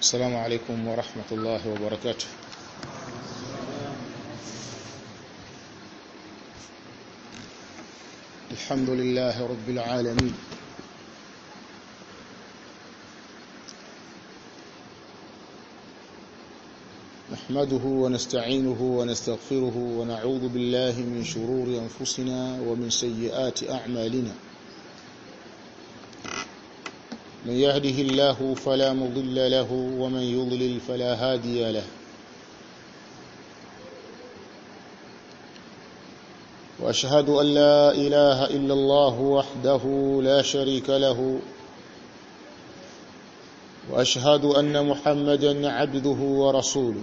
السلام عليكم ورحمة الله وبركاته الحمد لله رب العالمين نحمده ونستعينه ونستغفره ونعوذ بالله من شرور أنفسنا ومن سيئات أعمالنا من يهده الله فلا مضل له ومن يضلل فلا هادي له واشهد ان لا اله الا الله وحده لا شريك له واشهد ان محمدا عبده ورسوله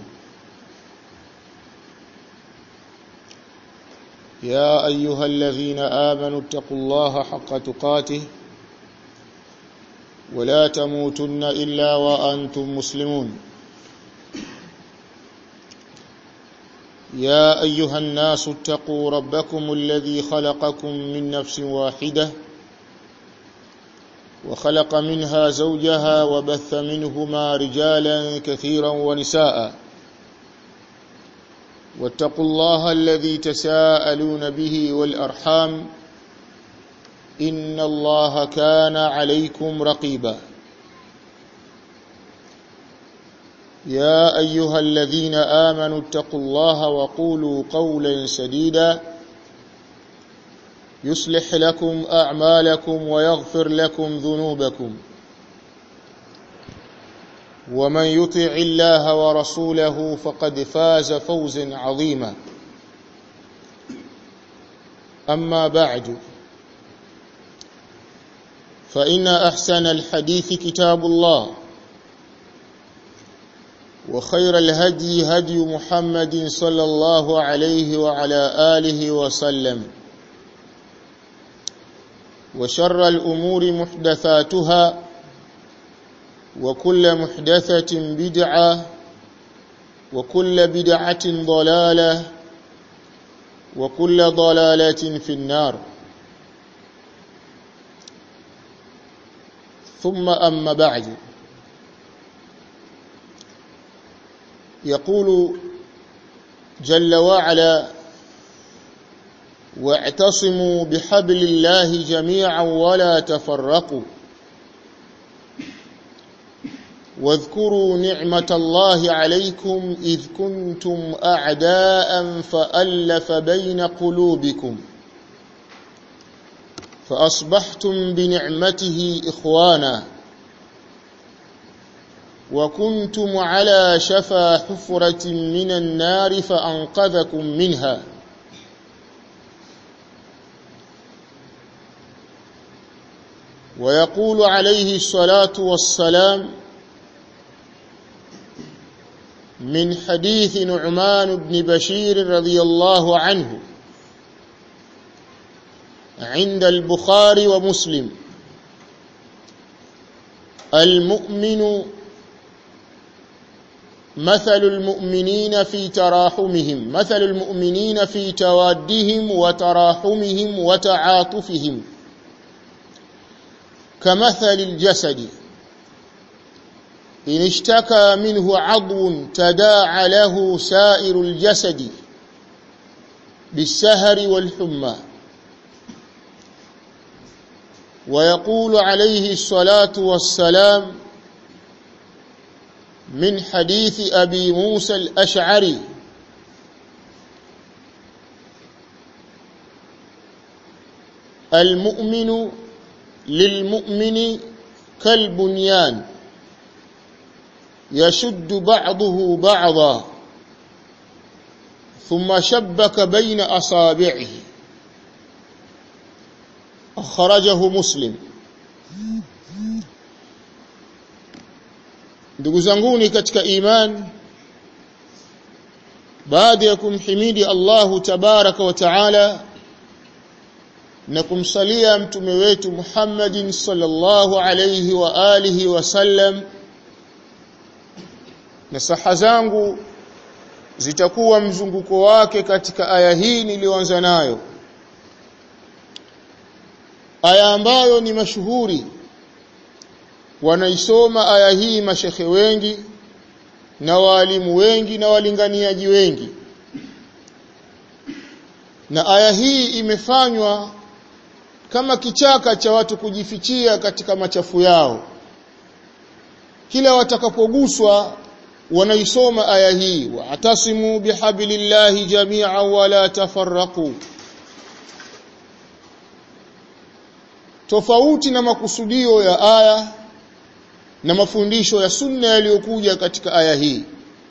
يا ايها الذين امنوا اتقوا الله حق تقاته ولا تموتن الا وانتم مسلمون يا ايها الناس اتقوا ربكم الذي خلقكم من نفس واحده وخلق منها زوجها وبث منهما رجالا كثيرا ونساء واتقوا الله الذي تساءلون به والارحام ان الله كان عليكم رقيبا يا ايها الذين امنوا اتقوا الله وقولوا قولا سديدا يصلح لكم اعمالكم ويغفر لكم ذنوبكم ومن يطع الله ورسوله فقد فاز فوزا عظيما اما بعد فإن أحسن الحديث كتاب الله وخير الهدي هدي محمد صلى الله عليه وعلى آله وسلم وشر الأمور محدثاتها وكل محدثة بدعة وكل بدعة ضلالة وكل ضلالة في النار ثم أما بعد يقول جل وعلا واعتصموا بحبل الله جميعا ولا تفرقوا واذكروا نعمة الله عليكم إذ كنتم أعداء فألف بين قلوبكم فأصبحتم بنعمته إخوانا وكنتم على شفا حفرة من النار فأنقذكم منها ويقول عليه الصلاة والسلام من حديث نعمان بن بشير رضي الله عنه عند البخاري ومسلم المؤمن مثل المؤمنين في تراحمهم مثل المؤمنين في توادهم وتراحمهم وتعاطفهم كمثل الجسد إن اشتكى منه عضو تداعى له سائر الجسد بالسهر والحمى ويقول عليه الصلاة والسلام من حديث أبي موسى الأشعري المؤمن للمؤمن كالبنيان يشد بعضه بعضا ثم شبك بين أصابعه akhrajahu muslim ndugu zanguni katika iman baada ya kumhimidi Allahu tabaraka wa taala na kumsalia mtume wetu Muhammadin sallallahu alayhi wa alihi wasallam na saha zangu zitakuwa mzunguko wake katika aya hii niliyoanza nayo aya ambayo ni mashuhuri wanaisoma aya hii mashekhe wengi na waalimu wengi na walinganiaji wengi na aya hii imefanywa kama kichaka cha watu kujifichia katika machafu yao kila watakapoguswa wanaisoma aya hii wa'tasimu bihablillahi jami'an wa la tafarraqu tofauti na makusudio ya aya na mafundisho ya sunna yaliyokuja katika aya hii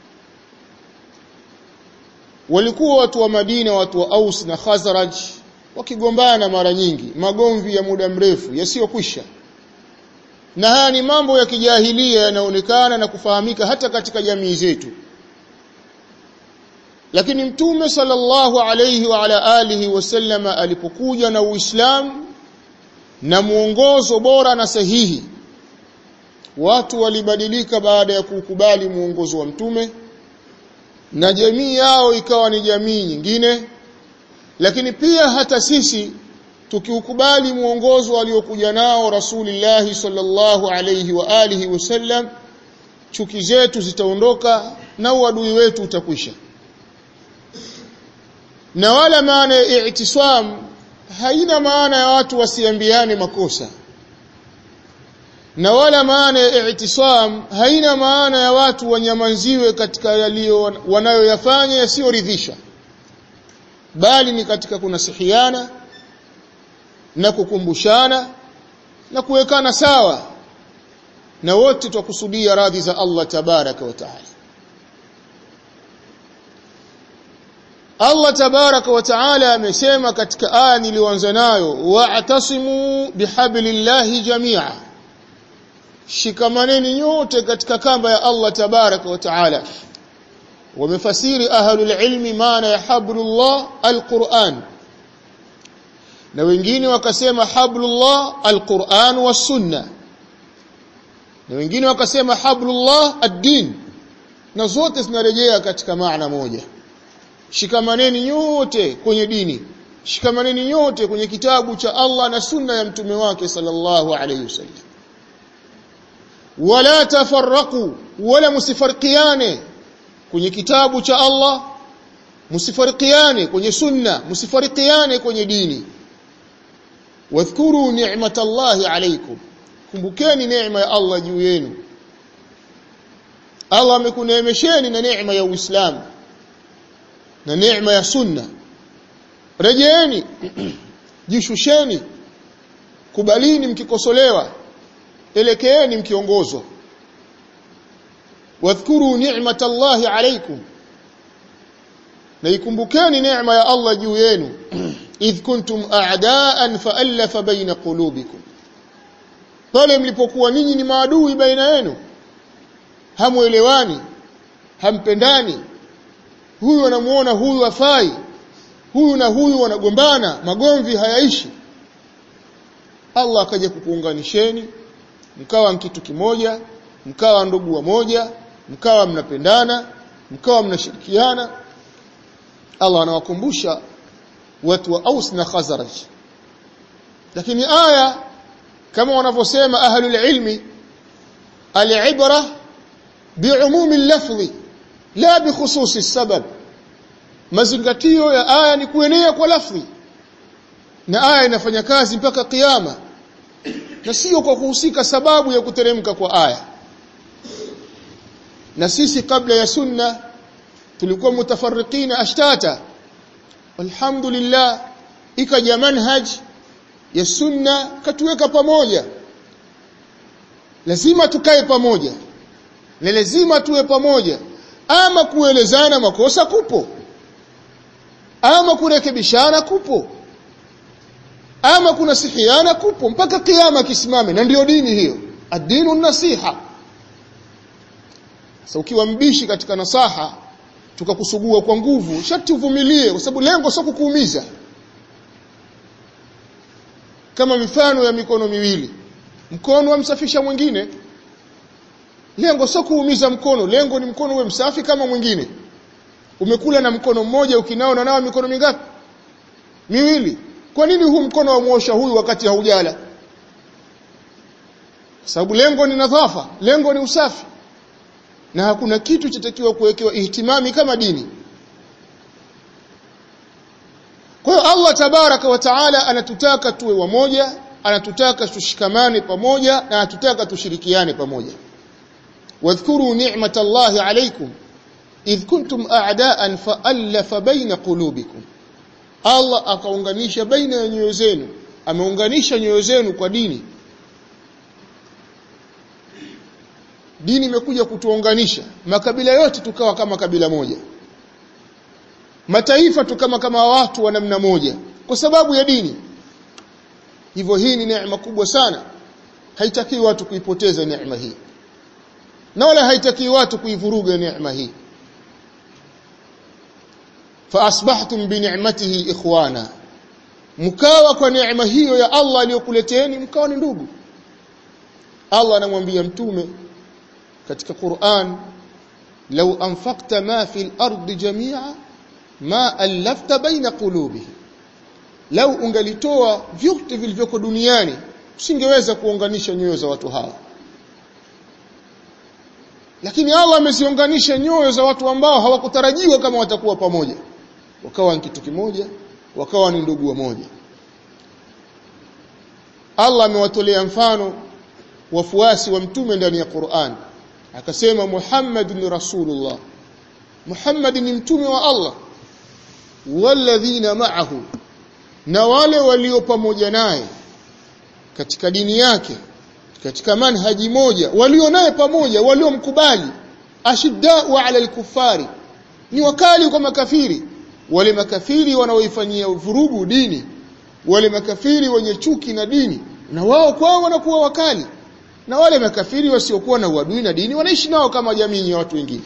walikuwa watu wa Madina watu wa Aus na Khazraj wakigombana mara nyingi magomvi ya muda mrefu yasiyokwisha na haya ni mambo ya kijahilia yanaonekana na kufahamika hata katika jamii zetu lakini mtume sallallahu alayhi wa ala alihi wasallama alipokuja na Uislamu na muongozo bora na sahihi watu walibadilika baada ya kukubali muongozo wa mtume na jamii yao ikawa ni jamii nyingine lakini pia hata sisi tukiukubali muongozo aliokuja nao Rasulullah sallallahu alayhi wa alihi wasallam chuki zetu zitaondoka na uadui wetu utakwisha na wala maana ya i'tisam haina maana ya watu wasiambiane makosa na wala maana ya i'tisam haina maana ya watu wanyamanziwe katika yaliyo wanayoyafanya yasiyoridhisha bali ni katika kunasihiana na kukumbushana na kuwekana sawa na wote twakusudia radhi za Allah tabaraka wa taala Allah tabaraka wa taala amesema katika aya niliyoanza nayo wa'tasimu bihablillahi jami'a shikamaneni nyote katika kamba ya Allah tabaraka wa taala wamefasiri ahlul ilmi maana ya hablullah alquran na wengine wakasema hablullah alquran was sunna na wengine wakasema hablullah ad-din na zote zinarejea katika maana moja shikamaneni nyote kwenye dini shikamaneni nyote kwenye kitabu cha Allah na sunna ya mtume wake sallallahu alayhi wasallam wala tafarraqu wala musifarqiane kwenye kitabu cha Allah musifarikiane kwenye sunna musifarikiane kwenye dini wadhkuru ni'matallahi alaykum kumbukeni neema ya Allah juu yenu Allah amekuneemesheni na neema ya Uislamu na neema ya sunna rejeeni jishusheni kubalini mkikosolewa elekeeni mkiongozwa wadhkuru ni'matallahi alaykum na ikumbukeni neema ya Allah juu yenu idh kuntum a'daan fa'alafa baina qulubikum pale mlipokuwa ninyi ni maadui baina yenu hamuelewani hampendani huyu anamuona huyu afai huyu na huyu wanagombana magomvi hayaishi Allah akaja kukuunganisheni mkawa kitu kimoja mkawa ndugu wa moja mkawa mnapendana mkawa mnashirikiana Allah anawakumbusha watu wa Aus na Khazraj lakini aya kama wanavyosema ahlul ilmi al-ibra bi'umumi al-lafzi la bi khususi sabab mazingatio ya aya ni kuenea kwa lafzi na aya inafanya kazi mpaka kiyama na sio kwa kuhusika sababu ya kuteremka kwa aya na sisi kabla ya sunna tulikuwa mutafarriqina ashtata alhamdulillah ikaja manhaj ya sunna katuweka pamoja lazima tukae pamoja na lazima tuwe pamoja ama kuelezana makosa kupo ama kurekebishana kupo ama kunasihiana kupo mpaka kiyama kisimame na ndiyo dini hiyo ad-dinu nasiha sasa ukiwa mbishi katika nasaha tukakusugua kwa nguvu sharti uvumilie kwa sababu lengo sio kukuumiza kama mifano ya mikono miwili mkono wamsafisha mwingine lengo sio kuumiza mkono lengo ni mkono uwe msafi kama mwingine umekula na mkono mmoja ukinao na nao mikono mingapi miwili kwa nini huu mkono wa muosha huyu wakati haujala sababu lengo ni nadhafa lengo ni usafi na hakuna kitu chatakiwa kuwekewa ihtimami kama dini kwa hiyo Allah tabaraka wa taala anatutaka tuwe wamoja anatutaka tushikamane pamoja na anatutaka tushirikiane pamoja wadhkuru ni'matallahi alaykum idh kuntum a'daan fa'alafa baina qulubikum Allah akaunganisha baina ya nyoyo zenu ameunganisha nyoyo zenu kwa dini dini imekuja kutuunganisha makabila yote tukawa kama kabila moja mataifa tukama kama watu wa namna moja kwa sababu ya dini hivyo hii ni neema kubwa sana haitaki watu kuipoteza neema hii na wala haitaki watu kuivuruga neema hii fa asbahtum bi ni'matihi ikhwana mkawa kwa neema hiyo ya Allah aliyokuleteeni mkawa ni ndugu Allah anamwambia mtume katika Qur'an law anfaqta ma fil ardi jami'a ma allafta baina qulubihi lau ungalitoa vyote vilivyoko duniani usingeweza kuunganisha nyoyo za watu hawa lakini Allah ameziunganisha nyoyo za watu ambao hawakutarajiwa kama watakuwa pamoja wakawa ni kitu kimoja wakawa ni ndugu wamoja Allah amewatolea mfano wafuasi wa mtume ndani ya Qur'an akasema Muhammadun Rasulullah Muhammad ni mtume wa Allah walladhina ma'ahu na wale walio pamoja naye katika dini yake katika manhaji moja walio naye pamoja waliomkubali ashiddau ala alkufari ni wakali kwa makafiri wale makafiri wanaoifanyia vurugu dini wale makafiri wenye chuki na dini na wao kwao wanakuwa wakali na wale makafiri wasiokuwa na uadui na dini wanaishi nao kama jamii ya watu wengine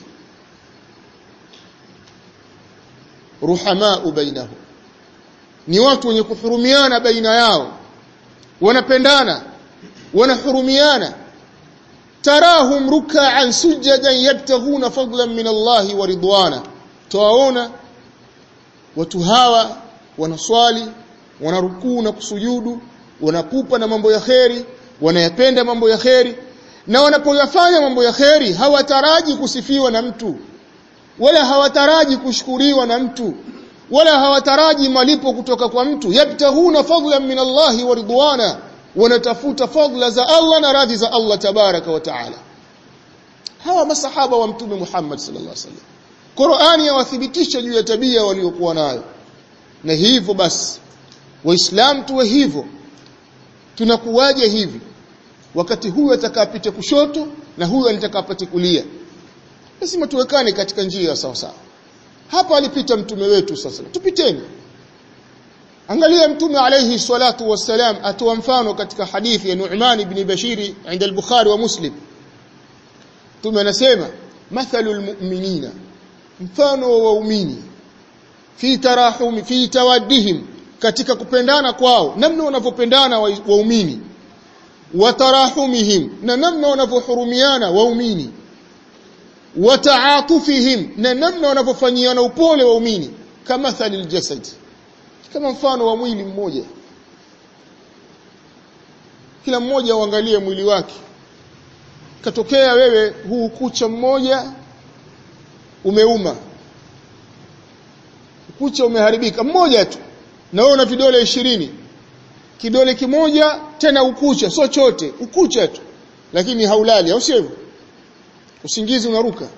ruhamau bainahum ni watu wenye kuhurumiana baina yao wanapendana wanahurumiana tarahum ruk'an sujadan yabtaghuna fadlan min Allah wa ridwana tuwaona watu hawa wanaswali wanarukuu na kusujudu wanapupa na mambo ya kheri wanayapenda mambo ya kheri na wanapoyafanya mambo ya kheri hawataraji kusifiwa na mtu wala hawataraji kushukuriwa na mtu wala hawataraji malipo kutoka kwa mtu yabtaghuna fadlan min Allahi wa ridwana wanatafuta fadla za Allah na radhi za Allah tabaraka wa taala hawa masahaba wa mtume Muhammad sallallahu alaihi wasallam Qur'ani yawathibitisha juu ya tabia waliokuwa nayo na hivyo basi waislamu tuwe hivyo tunakuwaje hivi wakati huyu atakapita kushoto na huyu atakapata kulia lazima tuwekane katika njia sawa sawa hapa alipita mtume wetu sasa tupiteni angalia mtume alayhi salatu wassalam atoa mfano katika hadithi ya Nu'man ibn Bashir inda al-Bukhari wa Muslim mtume anasema mathalul mu'minina mfano wa waumini fi tarahumi fi tawaddihim katika kupendana kwao namna wanavyopendana waumini wa tarahumihim na namna wanavyohurumiana waumini wa ta'atufihim na namna wanavyofanyiana upole waumini kama thalil jasad kama mfano wa mwili mmoja kila mmoja uangalie mwili wake katokea wewe huu kucha mmoja umeuma kucha umeharibika mmoja tu na wewe una vidole ishirini kidole kimoja tena ukucha sio chote ukucha tu lakini haulali au sio usingizi unaruka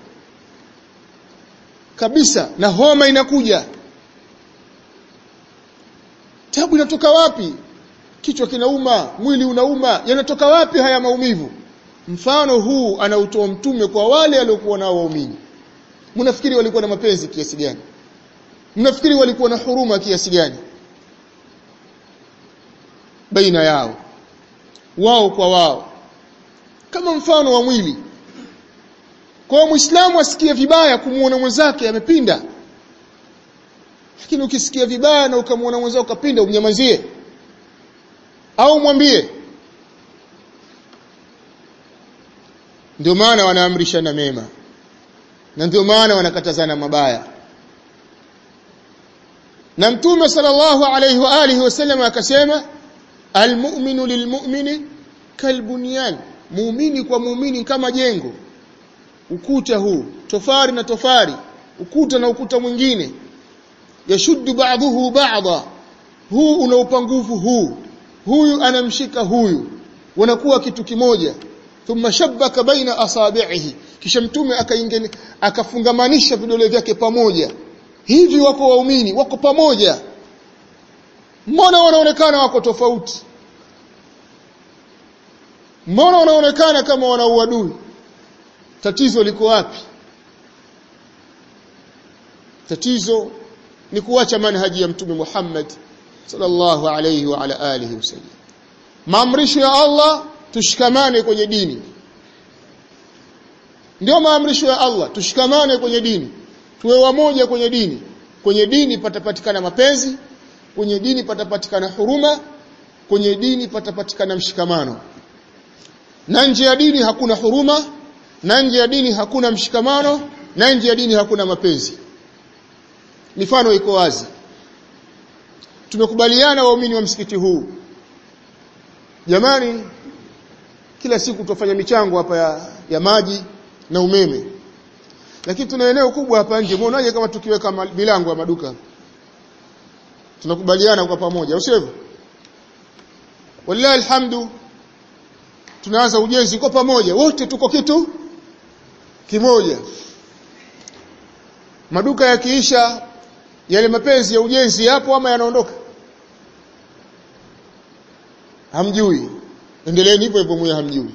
kabisa na homa inakuja tabu inatoka wapi kichwa kinauma mwili unauma yanatoka wapi haya maumivu mfano huu anautoa mtume kwa wale waliokuwa nao waumini mnafikiri walikuwa na mapenzi kiasi gani mnafikiri walikuwa na huruma kiasi gani baina yao wao kwa wao kama mfano wa mwili kwa muislamu asikie vibaya kumuona mwenzake amepinda lakini ukisikia vibaya na ukamwona mwenzako kapinda umnyamazie au mwambie ndio maana wanaamrishana mema na ndio maana wanakatazana mabaya na mtume sallallahu alayhi wa alihi wasallam akasema almu'minu lilmu'mini kalbunyan muumini kwa muumini kama jengo ukuta huu tofari na tofari ukuta na ukuta mwingine yashuddu ba'dhuhu ba'dha huu una upangufu huu huyu anamshika huyu wanakuwa kitu kimoja thumma shabbaka baina asabi'ihi kisha mtume akaingeni akafungamanisha vidole vyake pamoja hivi wako waumini wako pamoja mbona wanaonekana wako tofauti mbona wanaonekana kama wana uadui tatizo liko wapi tatizo ni kuacha manhaji ya mtume Muhammad sallallahu alayhi wa ala alihi wasallam maamrisho ya Allah tushikamane kwenye dini ndio maamrisho ya Allah tushikamane kwenye dini tuwe wamoja kwenye dini kwenye dini patapatikana mapenzi kwenye dini patapatikana huruma kwenye dini patapatikana mshikamano na nje ya dini hakuna huruma na nje ya dini hakuna mshikamano na nje ya dini hakuna mapenzi mifano iko wazi tumekubaliana waumini wa msikiti huu jamani kila siku tutafanya michango hapa ya, ya maji na umeme lakini tuna eneo kubwa hapa nje muonaje kama tukiweka milango ya maduka tunakubaliana kwa pamoja au sivyo wallahi alhamdu tunaanza ujenzi kwa pamoja wote tuko kitu kimoja maduka yakiisha yale mapenzi ya ujenzi yapo ama yanaondoka hamjui endeleeni hivyo hivyo mwe hamjui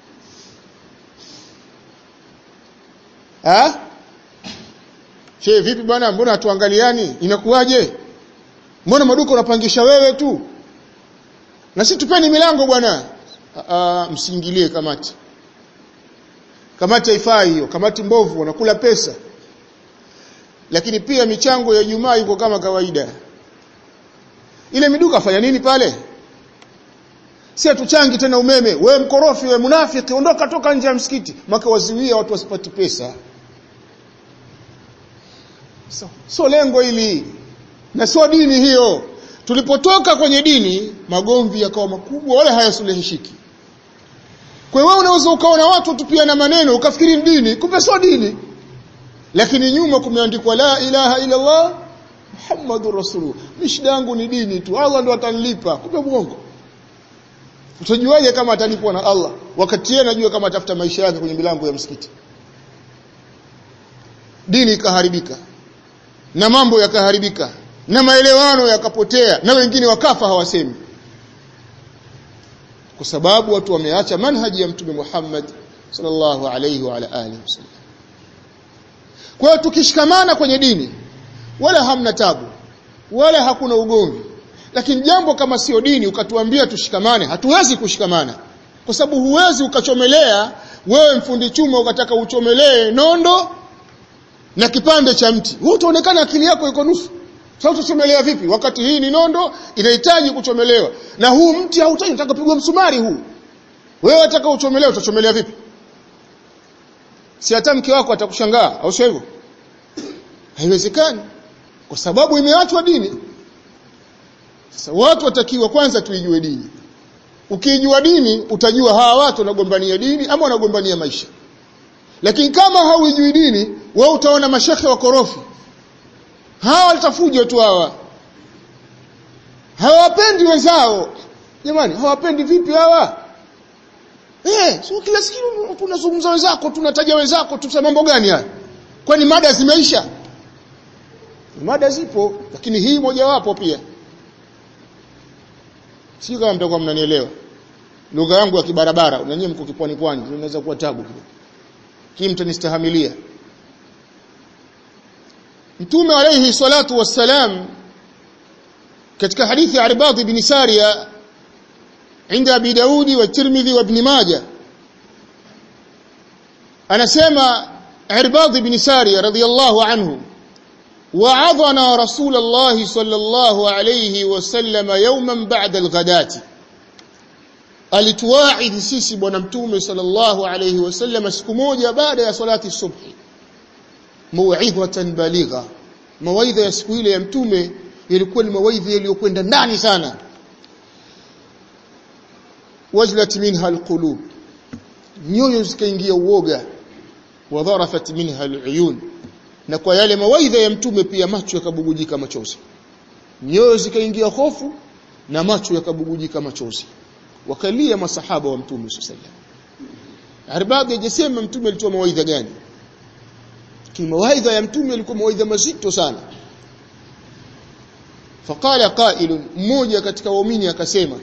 ha Che vipi bwana mbona hatuangaliani inakuwaje mbona maduka unapangisha wewe tu na sisi tupeni milango bwana msiingilie kamati kamati haifai hiyo kamati mbovu wanakula pesa lakini pia michango ya Ijumaa iko kama kawaida ile miduka fanya nini pale si atuchangi tena umeme we mkorofi we munafiki ondoka toka nje ya msikiti maka waziwia watu wasipati pesa so, so lengo hili na sio dini hiyo tulipotoka kwenye dini magomvi yakawa makubwa wala hayasulihishiki kwa hiyo unaweza ukaona watu tupia na maneno ukafikiri dini kumbe sio dini lakini nyuma kumeandikwa la ilaha illa Allah Muhammadur Rasulullah mishida yangu ni dini tu Allah ndo atanilipa kumbe mwongo utajuaje kama atalipwa na Allah wakati yeye anajua kama atafuta maisha yake kwenye milango ya msikiti dini ikaharibika na mambo yakaharibika na maelewano yakapotea na wengine wakafa hawasemi kwa sababu watu wameacha manhaji ya mtume Muhammad sallallahu alayhi wa ala alihi wasallam kwa hiyo tukishikamana kwenye dini wala hamna tabu wala hakuna ugomvi lakini jambo kama sio dini ukatuambia tushikamane hatuwezi kushikamana kwa sababu huwezi ukachomelea wewe mfundi chuma ukataka uchomelee nondo na kipande cha mti wewe utaonekana akili yako iko nusu sasa utachomelea vipi wakati hii ni nondo inahitaji kuchomelewa na huu mti hautaki unataka kupigwa msumari huu wewe unataka uchomelee utachomelea vipi si hata mke wako atakushangaa au sio hivyo haiwezekani kwa sababu imeachwa dini sasa watu watakiwa kwanza tuijue dini ukijua dini utajua hawa watu wanagombania dini ama wanagombania maisha lakini kama hauijui dini wewe utaona mashekhe wakorofi hawa watafuja tu hawa hawapendi wenzao jamani hawapendi vipi hawa eh sio kila siku tunazungumza wenzako tunataja wenzako tusema mambo gani haya kwani mada zimeisha mada zipo lakini hii mojawapo pia sio kama mtakuwa mnanielewa lugha yangu ya kibarabara unanyie mko kipwani pwani inaweza kuwa tabu kidogo hii mtanistahamilia Mtume alayhi salatu wassalam katika hadithi ya Arbad ibn Sariya عند ابي داود والترمذي وابن ماجه anasema Irbad ibn Sariya radhiyallahu anhu وعظنا رسول الله صلى الله عليه وسلم يوما بعد الغداة alituwaidhi sisi bwana mtume sallallahu alayhi wasallam siku moja baada ya salati subhi mauidhatan baligha mawaidha ya siku ile ya mtume yalikuwa ni mawaidha yaliyokwenda ndani sana wajlat minha alqulub nyoyo zikaingia uoga wa dharafat minha aluyun na kwa yale mawaidha ya mtume pia macho yakabugujika machozi nyoyo zikaingia hofu na macho yakabugujika machozi wakalia masahaba wa mtume sallallahu alaihi wasallam Arbab hajasema mtume alitoa mawaidha gani kimawaidha ya mtume yalikuwa mawaidha mazito sana faqala qa'il mmoja katika waumini akasema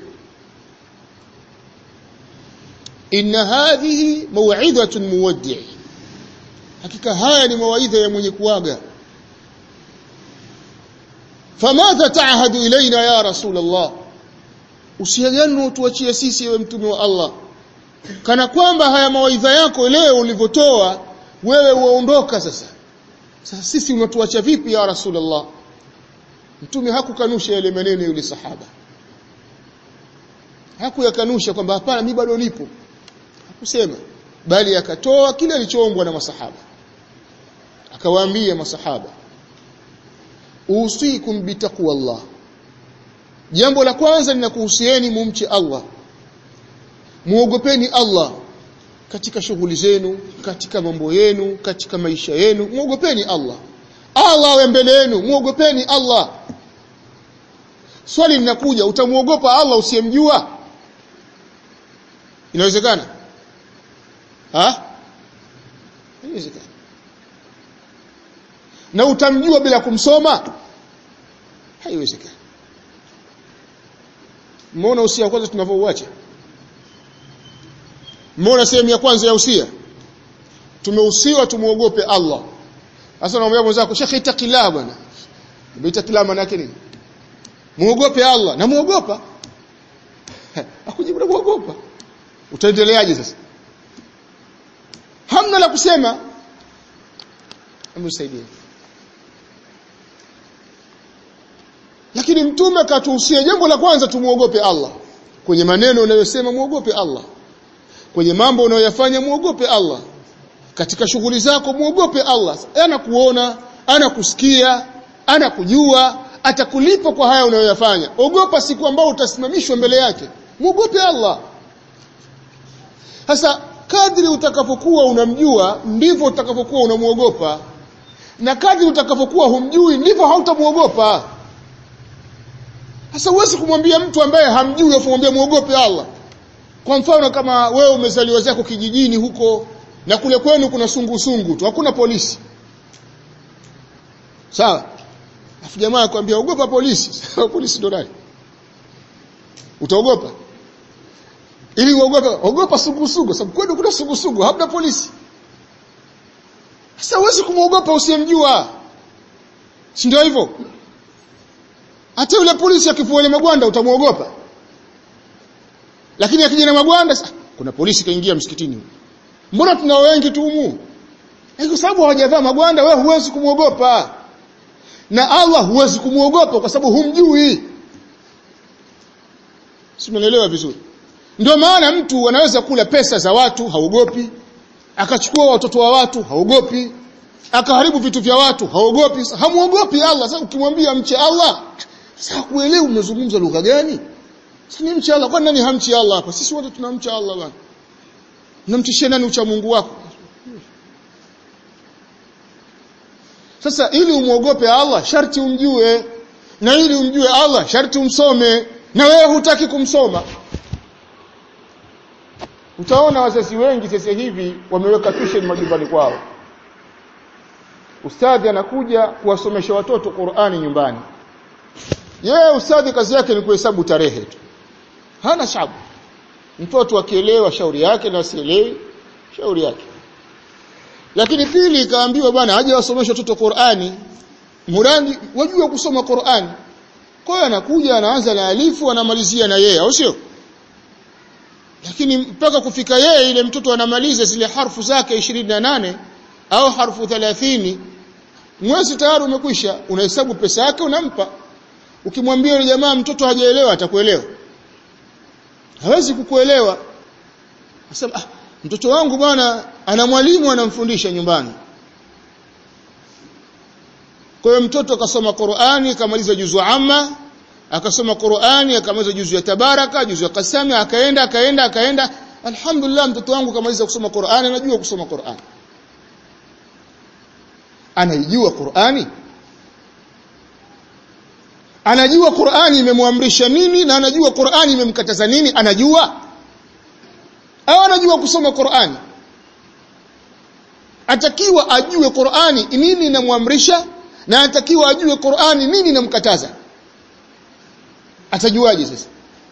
inna hadhihi maw'idhatun muwaddi' hakika haya ni mawaidha ya mwenye kuaga famadha ta'hadu ilaina ya rasul Allah usiagano utuachie sisi ewe mtume wa Allah kana kwamba haya mawaidha yako leo ulivyotoa wewe uondoka sasa sasa sisi unatuacha vipi ya rasulullah mtume hakukanusha yale maneno yule sahaba hakuyakanusha kwamba hapana mimi bado nipo hakusema bali akatoa kile alichoombwa na masahaba akawaambia masahaba usikum bitaqwallah jambo la kwanza ninakuhusieni mumche Allah muogopeni Allah katika shughuli zenu katika mambo yenu katika maisha yenu muogopeni Allah Allah awe mbele yenu muogopeni Allah swali linakuja utamuogopa Allah usiyemjua inawezekana ha inawezekana na utamjua bila kumsoma haiwezekani Mbona usia wa kwanza tunavyouacha? Mbona sehemu ya kwanza ya usia? Tumehusiwa tumuogope Allah. Sasa namwambia mwenzako, "Sheikh itakillah bwana." Itakillah maana yake nini? Muogope Allah na muogopa. Akujibu na muogopa. Utaendeleaje sasa? Hamna la kusema. Amsaidie. lakini mtume akatuhusia jambo la kwanza tumuogope Allah kwenye maneno unayosema muogope Allah kwenye mambo unayoyafanya muogope Allah katika shughuli zako muogope Allah anakuona anakusikia anakujua atakulipa kwa haya unayoyafanya ogopa siku ambao utasimamishwa mbele yake muogope Allah sasa kadri utakapokuwa unamjua ndivyo utakapokuwa unamuogopa na kadri utakapokuwa humjui ndivyo hautamuogopa sasa huwezi kumwambia mtu ambaye hamjui afu mwambie muogope Allah. Kwa mfano kama wewe umezaliwa zako kijijini huko na kule kwenu kuna sungusungu tu, hakuna polisi. Sawa? Afu jamaa akwambia ogopa polisi. polisi ndo nani? Utaogopa? Ili uogope, ogopa sungusungu, sababu kwenu kuna sungusungu, hamna polisi. Sasa huwezi kumwogopa usiyemjua. Si ndio hivyo? hata yule polisi akivua ile magwanda utamuogopa lakini akija na magwanda kuna polisi kaingia msikitini mbona tuna wengi tu humu kwa sababu hawajavaa magwanda wewe huwezi kumuogopa na Allah huwezi kumuogopa kwa sababu humjui si unaelewa vizuri ndio maana mtu anaweza kula pesa za watu haogopi akachukua watoto wa watu haogopi akaharibu vitu vya watu haogopi hamuogopi Allah sasa ukimwambia mche Allah sasa kuelewa umezungumza lugha gani? Sasa ni mcha Allah. Kwa nani hamchi Allah hapa? Sisi wote tunamcha Allah bwana. Unamtishia nani ucha Mungu wako? Sasa ili umuogope Allah sharti umjue na ili umjue Allah sharti umsome na wewe hutaki kumsoma. Utaona wazazi wengi sasa hivi wameweka tuition majumbani kwao. Ustadhi anakuja kuwasomesha watoto Qur'ani nyumbani yeye ustadhi kazi yake ni kuhesabu tarehe tu hana shabu mtoto akielewa shauri yake na asielewi shauri yake lakini pili ikaambiwa bwana aje wasomeshe watoto Qur'ani murani wajua kusoma Qur'ani kwa hiyo anakuja anaanza na alifu anamalizia na yeye au sio lakini mpaka kufika yeye ile mtoto anamaliza zile harfu zake 28 au harfu 30 mwezi tayari umekwisha unahesabu pesa yake unampa ukimwambia yule jamaa mtoto hajaelewa atakuelewa hawezi kukuelewa Asema, ah, mtoto wangu bwana ana mwalimu anamfundisha nyumbani kwa hiyo mtoto akasoma Qur'ani akamaliza juzu amma akasoma Qur'ani akamaliza juzu ya tabaraka juzu ya kasami akaenda akaenda akaenda alhamdulillah mtoto wangu kamaliza kusoma Qur'ani anajua kusoma Qur'ani anaijua Qur'ani anajua Qur'ani imemwamrisha nini na anajua Qur'ani imemkataza nini anajua au anajua kusoma Qur'ani atakiwa ajue Qur'ani nini inamwamrisha na atakiwa ajue Qur'ani nini inamkataza atajuaje sasa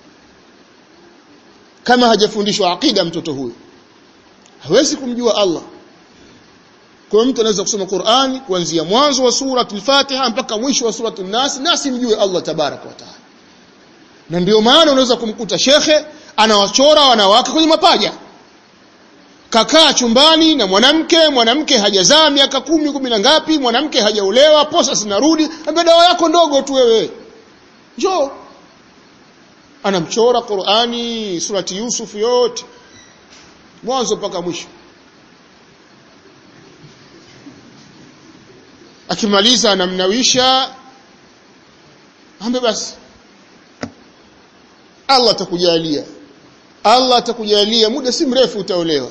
kama hajafundishwa aqida mtoto huyu hawezi kumjua Allah kwa mtu anaweza kusoma Qur'ani kuanzia mwanzo wa sura al-Fatiha mpaka mwisho wa sura an-Nas nasi mjue Allah tabarak wa taala na ndio maana unaweza kumkuta shekhe anawachora wanawake kwenye mapaja kakaa chumbani na mwanamke mwanamke hajazaa miaka kumi kumi na ngapi mwanamke hajaolewa posa zinarudi ambia dawa yako ndogo tu wewe njoo anamchora Qur'ani surati Yusuf yote mwanzo mpaka mwisho akimaliza anamnawisha ambe basi Allah atakujalia Allah atakujalia muda si mrefu utaolewa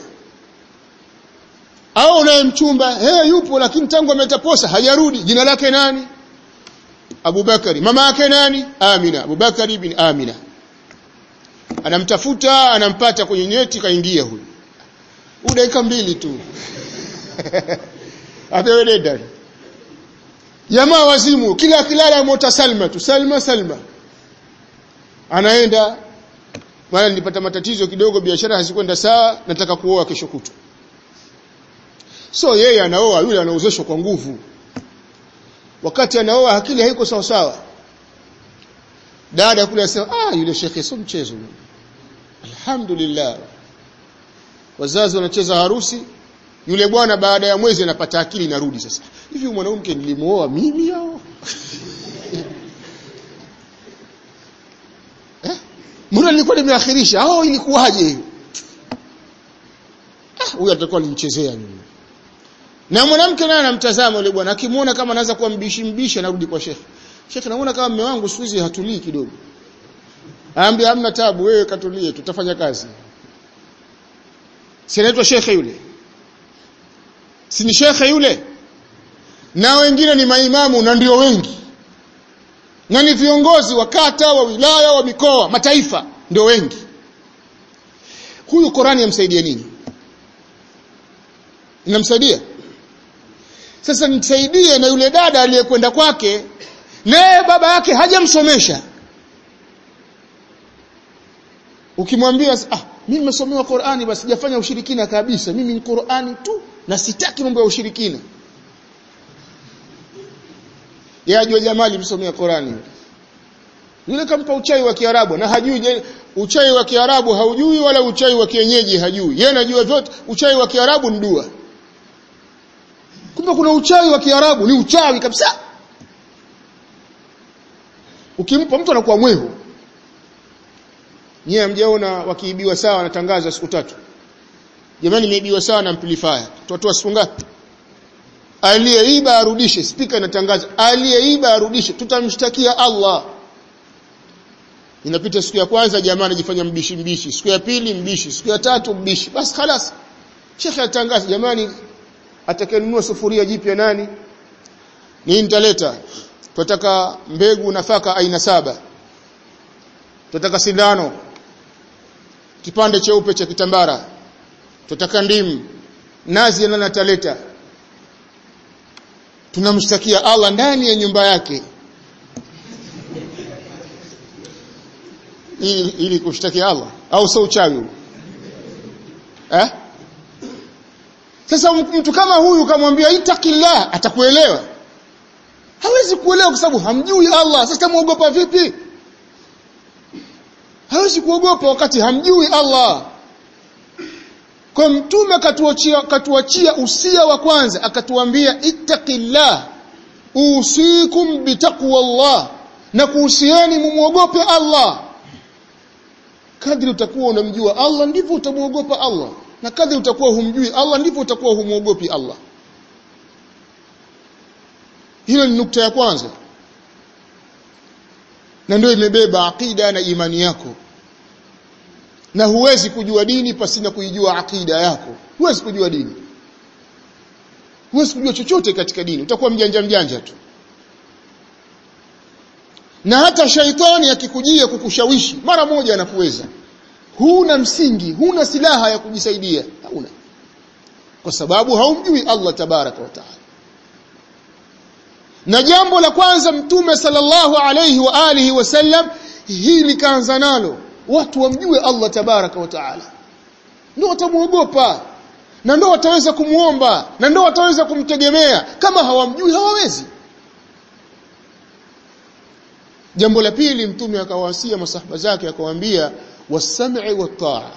au naye mchumba hey, yupo lakini tangu ametaposa hajarudi jina lake nani Abubakari mama yake nani Amina Abubakari ibn Amina anamtafuta anampata kwenye nyeti kaingia huyu dakika mbili tu apewe deda jamaa wazimu kila kilala mota Salma tu Salma Salma anaenda maana nilipata matatizo kidogo biashara hazikwenda sawa nataka kuoa kesho kutu so yeye anaoa yule anaozeshwa kwa nguvu wakati anaoa akili haiko sawa sawa dada kule asema ah yule shekhe sio mchezo alhamdulillah wazazi wanacheza harusi yule bwana baada ya mwezi anapata akili narudi sasa hivi mwanamke nilimuoa mimi au eh mbona nilikuwa nimeakhirisha au ilikuwaje ah huyu atakuwa alimchezea mimi na mwanamke naye anamtazama yule bwana akimuona kama anaanza kuwa mbishi mbishi anarudi kwa shekhe shekhe namuona kama mume wangu siku hizi hatulii kidogo aambia hamna tabu wewe katulie tutafanya kazi si anaitwa shekhe yule si ni shekhe yule na wengine ni maimamu na ndio wengi na ni viongozi wa kata wa wilaya wa mikoa mataifa ndio wengi huyu Qurani yamsaidia nini inamsaidia sasa nisaidie na yule dada aliyekwenda kwake naye baba yake hajamsomesha ukimwambia ah mimi nimesomewa Qur'ani basi sijafanya ushirikina kabisa mimi ni Qur'ani tu na sitaki mambo ya ushirikina yeye ajua jamali msomea Qur'ani yule kampa uchai wa Kiarabu na hajui uchai wa Kiarabu haujui wala uchai wa kienyeji hajui yeye anajua vyote uchai wa Kiarabu ni dua kumbe kuna uchawi wa Kiarabu ni uchawi kabisa ukimpa mtu anakuwa mwehu Nyie hamjaona wakiibiwa sawa wanatangaza siku tatu. Jamani nimeibiwa sawa na amplifier. Tutatoa siku ngapi? Aliyeiba arudishe, speaker inatangaza. Aliyeiba arudishe, tutamshtakia Allah. Inapita siku ya kwanza jamaa anajifanya mbishi mbishi, siku ya pili mbishi, siku ya tatu mbishi. Basi خلاص. Sheikh atangaza jamani atakayenunua sufuria jipya nani? Ni nitaleta. Tunataka mbegu nafaka aina saba. Tunataka sindano kipande cheupe cha kitambara tutaka ndimu nazi nani ataleta tunamshtakia Allah ndani ya nyumba yake ili, ili kushtakia Allah au sio uchawi eh sasa mtu kama huyu kamwambia itakillah atakuelewa hawezi kuelewa kwa sababu hamjui Allah sasa muogopa vipi hawezi kuogopa wakati hamjui Allah kwa mtume katuachia katuachia usia wa kwanza akatuambia ittaqillah usikum bitaqwallah na kuhusiani mumuogope Allah kadri utakuwa unamjua Allah ndivyo utamuogopa Allah na kadri utakuwa humjui Allah ndivyo utakuwa humuogopi Allah hilo ni nukta ya kwanza na ndio imebeba akida na imani yako na huwezi kujua dini pasina kuijua akida yako huwezi kujua dini huwezi kujua chochote katika dini utakuwa mjanja mjanja tu na hata shaitani akikujia kukushawishi mara moja anakuweza huna msingi huna silaha ya kujisaidia hauna kwa sababu haumjui Allah tabaraka wa taala na jambo la kwanza mtume sallallahu alayhi wa alihi wasallam hili kaanza nalo watu wamjue Allah tabaraka wa taala ndio watamuogopa na ndio wataweza kumuomba na ndio wataweza kumtegemea kama hawamjui hawawezi jambo la pili mtume akawasia masahaba zake akawaambia wasam'i wat-ta'a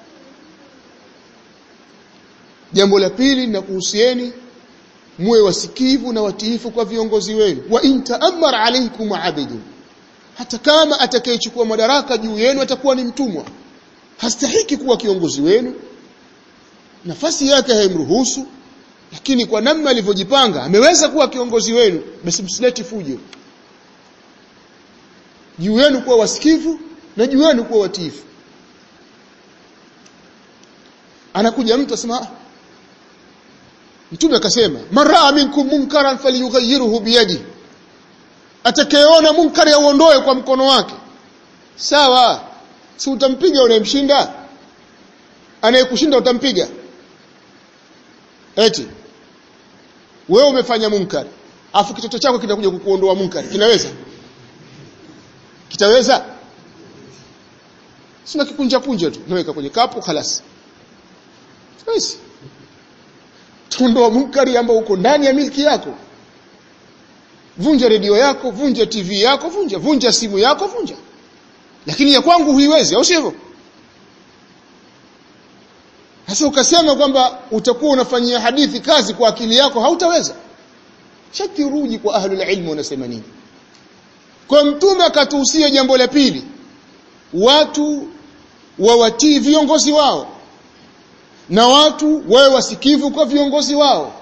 jambo la pili na kuhusieni muwe wasikivu na watiifu kwa viongozi wenu wa in ta'ammara alaykum 'abidun hata kama atakayechukua madaraka juu yenu atakuwa ni mtumwa hastahiki kuwa kiongozi wenu nafasi yake haimruhusu lakini kwa namna alivyojipanga ameweza kuwa kiongozi wenu basi msileti fujo juu yenu kuwa wasikivu na juu yenu kuwa watiifu anakuja mtu asema mtume akasema maraa minkum munkaran falyughayyirhu biyadi atakayeona munkari auondoe kwa mkono wake sawa si utampiga unayemshinda anayekushinda utampiga eti wewe umefanya munkari afu kitoto chako kinakuja kukuondoa munkari kinaweza kitaweza sina kikunja punja tu naweka kwenye kapu khalas basi tuondoa munkari ambao uko ndani ya milki yako vunja redio yako vunja tv yako vunja vunja simu yako vunja lakini ya kwangu huiwezi au sivyo sasa ukasema kwamba utakuwa unafanyia hadithi kazi kwa akili yako hautaweza shaki ruji kwa ahlul ilmu wanasema nini kwa mtume akatuhusia jambo la pili watu wawatii viongozi wao na watu wawe wasikivu kwa viongozi wao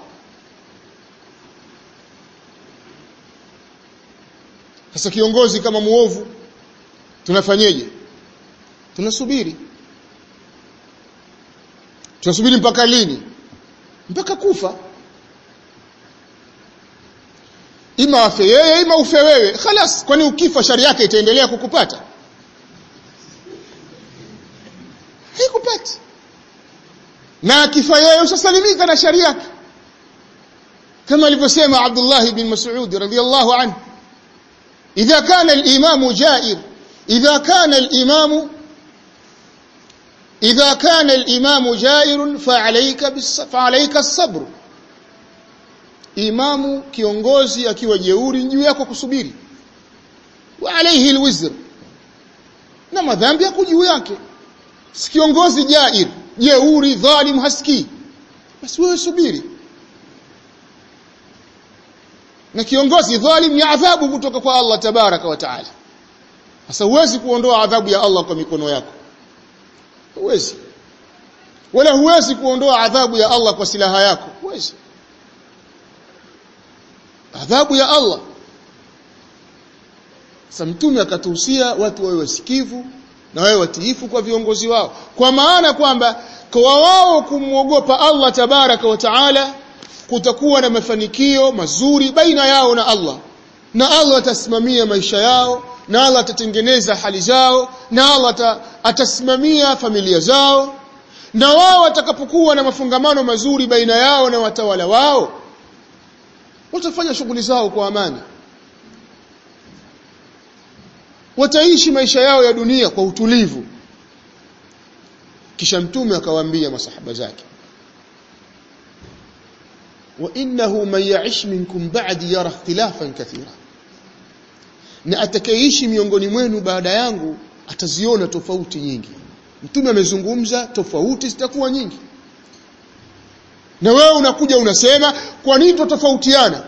sasa kiongozi kama muovu tunafanyeje tunasubiri tunasubiri mpaka lini mpaka kufa ima afe yeye ima ufe wewe khalas kwani ukifa shari yake itaendelea kukupata haikupati na akifa yeye usasalimika na shari yake kama alivyosema Abdullah bin Mas'ud radhiyallahu anhu idha kana al-imam ja'ir idha kana al-imam idha kana al-imam ja'ir fa'alayka fa'alayka as-sabr imamu kiongozi akiwa jeuri juu yako kusubiri wa alayhi al-wizr na madhambi yako juu yake si kiongozi jair jeuri dhalim haski basi wewe subiri na kiongozi dhalim ni adhabu kutoka kwa Allah tabaraka wa taala sasa huwezi kuondoa adhabu ya Allah kwa mikono yako huwezi wala huwezi kuondoa adhabu ya Allah kwa silaha yako huwezi adhabu ya Allah sasa mtume akatuhusia watu wawe wasikivu na wawe watiifu kwa viongozi wao kwa maana kwamba kwa wao kumwogopa Allah tabaraka wa taala kutakuwa na mafanikio mazuri baina yao na Allah na Allah atasimamia maisha yao na Allah atatengeneza hali zao na Allah atasimamia familia zao na wao watakapokuwa na mafungamano mazuri baina yao na watawala wao watafanya shughuli zao kwa amani wataishi maisha yao ya dunia kwa utulivu kisha mtume akawaambia masahaba zake wa innahu man ya'ish minkum ba'di yara ikhtilafan kathira na atakayeishi miongoni mwenu baada yangu ataziona tofauti nyingi mtume amezungumza tofauti zitakuwa nyingi na wewe unakuja unasema kwa nini tutofautiana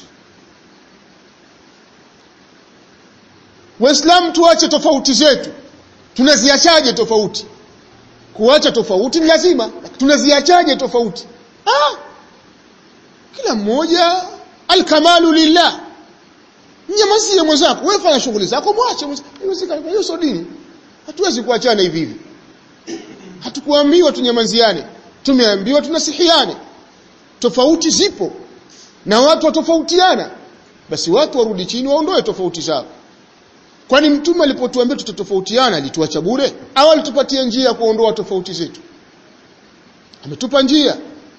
Waislamu tuache tofauti zetu tunaziachaje tofauti kuacha tofauti ni lazima tunaziachaje tofauti ah kila mmoja alkamalu lillah nyamazie mwenzako wewe fanya shughuli zako mwache mwenzako hiyo sio dini hatuwezi kuachana hivi hivi hatukuambiwa tunyamaziane tumeambiwa tunasihiane tofauti zipo na watu watofautiana basi watu warudi chini waondoe tofauti zao kwani mtume alipotuambia tutatofautiana alituacha bure au alitupatia njia ya kuondoa tofauti zetu ametupa njia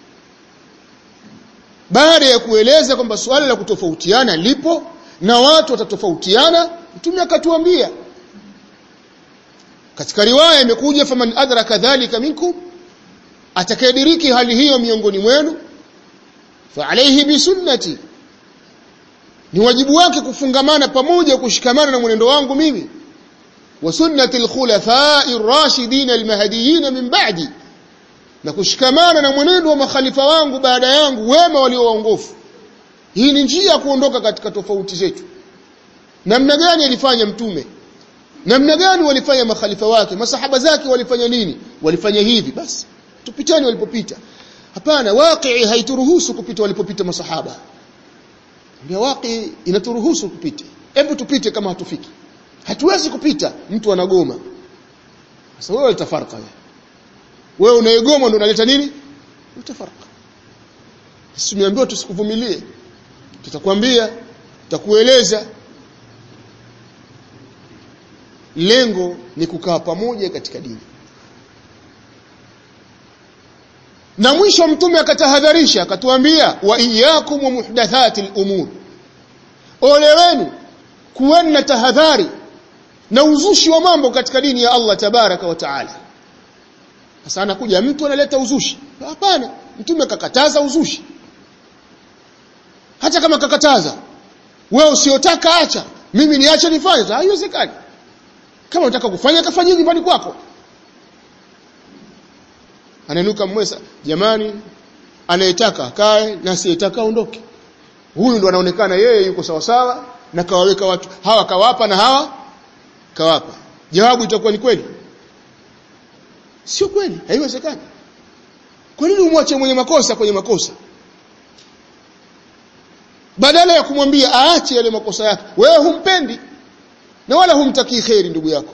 baada ya kueleza kwamba suala la kutofautiana lipo na watu watatofautiana mtume akatuambia katika riwaya imekuja faman adraka dhalika minkum atakayediriki hali hiyo miongoni mwenu fa alayhi bisunnati ni wajibu wake kufungamana pamoja kushikamana na mwenendo wangu mimi wa sunnati alkhulafai ar-rashidin almahdiyin min ba'di na kushikamana na mwenendo wa makhalifa wangu baada yangu wema walio waongofu hii ni njia ya kuondoka katika tofauti zetu namna gani alifanya mtume namna gani walifanya makhalifa wake masahaba zake walifanya nini walifanya hivi basi tupitani walipopita hapana waqi haituruhusu kupita walipopita masahaba ndio waqi inaturuhusu kupita hebu tupite kama hatufiki hatuwezi kupita mtu anagoma sasa wewe utafarka wewe wewe unaegoma ndio unaleta nini utafarka sisi tumeambiwa tusikuvumilie tutakwambia tutakueleza lengo ni kukaa pamoja katika dini na mwisho mtume akatahadharisha akatuambia wa iyyakum wa muhdathati al-umur ole wenu kuweni na tahadhari na uzushi wa mambo katika dini ya Allah tabaraka wa taala sasa anakuja mtu analeta uzushi hapana mtume kakataza uzushi hata kama kakataza wewe usiotaka acha mimi niache nifanye haiwezekani kama unataka kufanya kafanyie nyumbani kwako ananuka mwesa jamani anayetaka akae na asiyetaka aondoke huyu ndo anaonekana yeye yuko sawa sawa na kawaweka watu hawa kawapa na hawa kawapa jawabu itakuwa ni kweli sio kweli haiwezekani kwa nini umwache mwenye makosa kwenye makosa badala ya kumwambia aache yale makosa yake wewe humpendi na wala humtakii kheri ndugu yako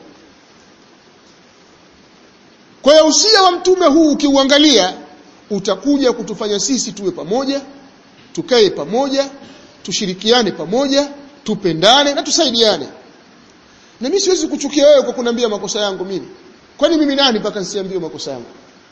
kwa hiyo usia wa mtume huu ukiuangalia utakuja kutufanya sisi tuwe pamoja tukae pamoja tushirikiane pamoja tupendane na tusaidiane na mimi siwezi kuchukia wewe kwa kuniambia makosa yangu mimi kwani mimi nani mpaka nisiambie makosa yangu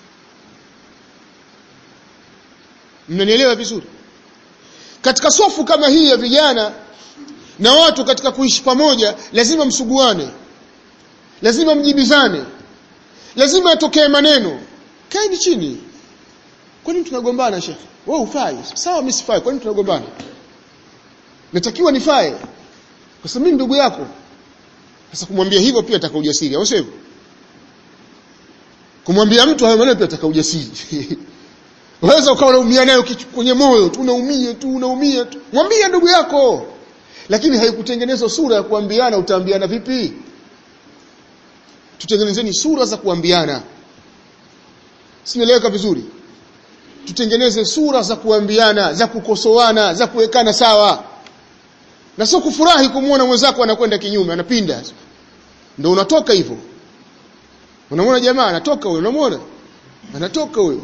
mnanielewa vizuri katika sofu kama hii ya vijana na watu katika kuishi pamoja lazima msuguane lazima mjibizane lazima atokee maneno kaeni chini kwa nini tunagombana shekhe wewe ufai sawa mimi sifai kwa nini tunagombana natakiwa nifae kwa sababu mimi ndugu yako sasa kumwambia hivyo pia ataka ujasiri au sivyo kumwambia mtu hayo maneno pia ataka ujasiri Unaweza ukawa unaumia nayo kwenye moyo tu unaumia tu unaumia tu. Mwambie ndugu yako. Lakini haikutengenezwa sura ya kuambiana utaambiana vipi? Tutengenezeni sura za kuambiana. Sinaeleweka vizuri. Tutengeneze sura za kuambiana, za kukosoana, za kuwekana sawa. Na sio kufurahi kumuona mwenzako anakwenda kinyume, anapinda. Ndio unatoka hivyo. Unamwona jamaa anatoka huyo, unamwona? Anatoka huyo.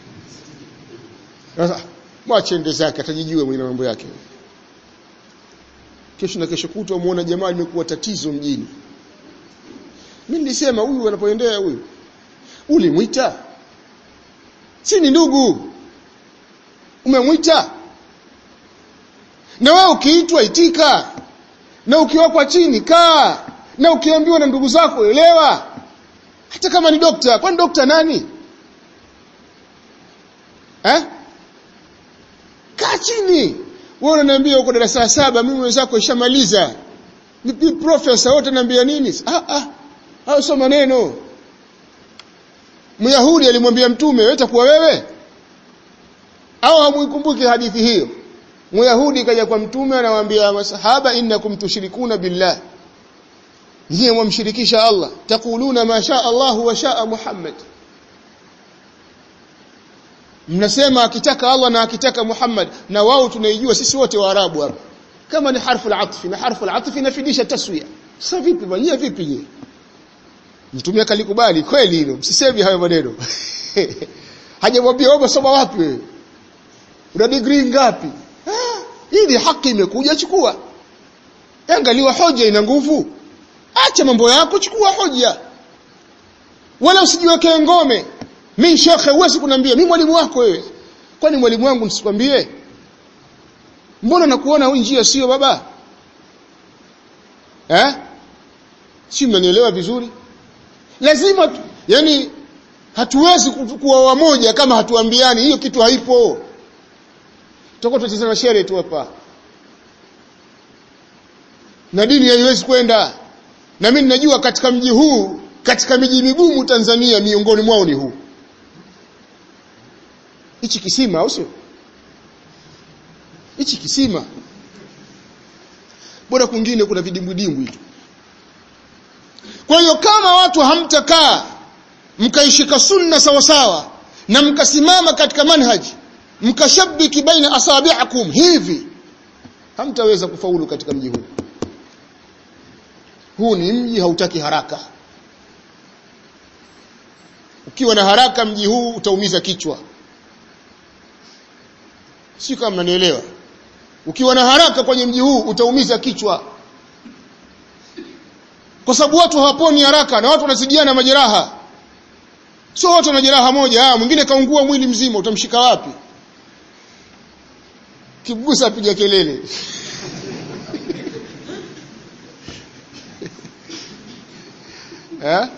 Sasa mwache ende zake atajijua mwenye mambo yake. Kesho na kesho kutwa muona jamaa limekuwa tatizo mjini. Mimi nilisema huyu anapoendea huyu. Ulimwita? Si ni ndugu. Umemwita? Na wewe ukiitwa itika. Na ukiwekwa chini kaa. Na ukiambiwa na ndugu zako elewa. Hata kama ni dokta, kwani dokta nani? Eh? kaa chini wewe unaniambia uko darasa la saba mimi wenzako ishamaliza ni profesa wote naambia nini ah ah hao sio maneno Myahudi alimwambia mtume wewe utakuwa wewe au hamuikumbuki hadithi hiyo Myahudi kaja kwa mtume anawaambia masahaba innakum tushrikuna billah nyie mwamshirikisha Allah taquluna ma sha Allah wa sha Muhammad mnasema akitaka Allah na akitaka Muhammad na wao tunaijua sisi wote waarabu hapa kama ni harfu al-atf na harfu al-atf inafidisha taswiya sasa vipi bwana vipi je mtume akalikubali kweli hilo msisemi hayo maneno hajamwambia wewe soma wapi wewe una degree ngapi ah, hii haki imekuja chukua angaliwa hoja ina nguvu acha mambo yako chukua hoja wala usijiwekee ngome mimi shekhe huwezi kuniambia mimi mwalimu wako wewe kwani mwalimu wangu nisikwambie mbona nakuona hii njia sio baba eh si mnanielewa vizuri lazima tu, yani hatuwezi kuwa wamoja kama hatuambiani hiyo kitu haipo tutakuwa tunacheza shere tu hapa na dini haiwezi kwenda na mimi ninajua katika mji huu katika miji migumu Tanzania miongoni mwao ni huu hichi kisima au sio hichi kisima bora kwingine kuna vidimbwidimbwi tu kwa hiyo kama watu hamtakaa mkaishika sunna sawa sawa na mkasimama katika manhaji mkashabiki baina asabi'akum hivi hamtaweza kufaulu katika mji huu huu ni mji hautaki haraka ukiwa na haraka mji huu utaumiza kichwa si kama mnanielewa ukiwa na haraka kwenye mji huu utaumiza kichwa kwa sababu watu hawaponi haraka na watu wanazidiana majeraha sio watu wana jeraha moja ah mwingine kaungua mwili mzima utamshika wapi kibusa apiga kelele eh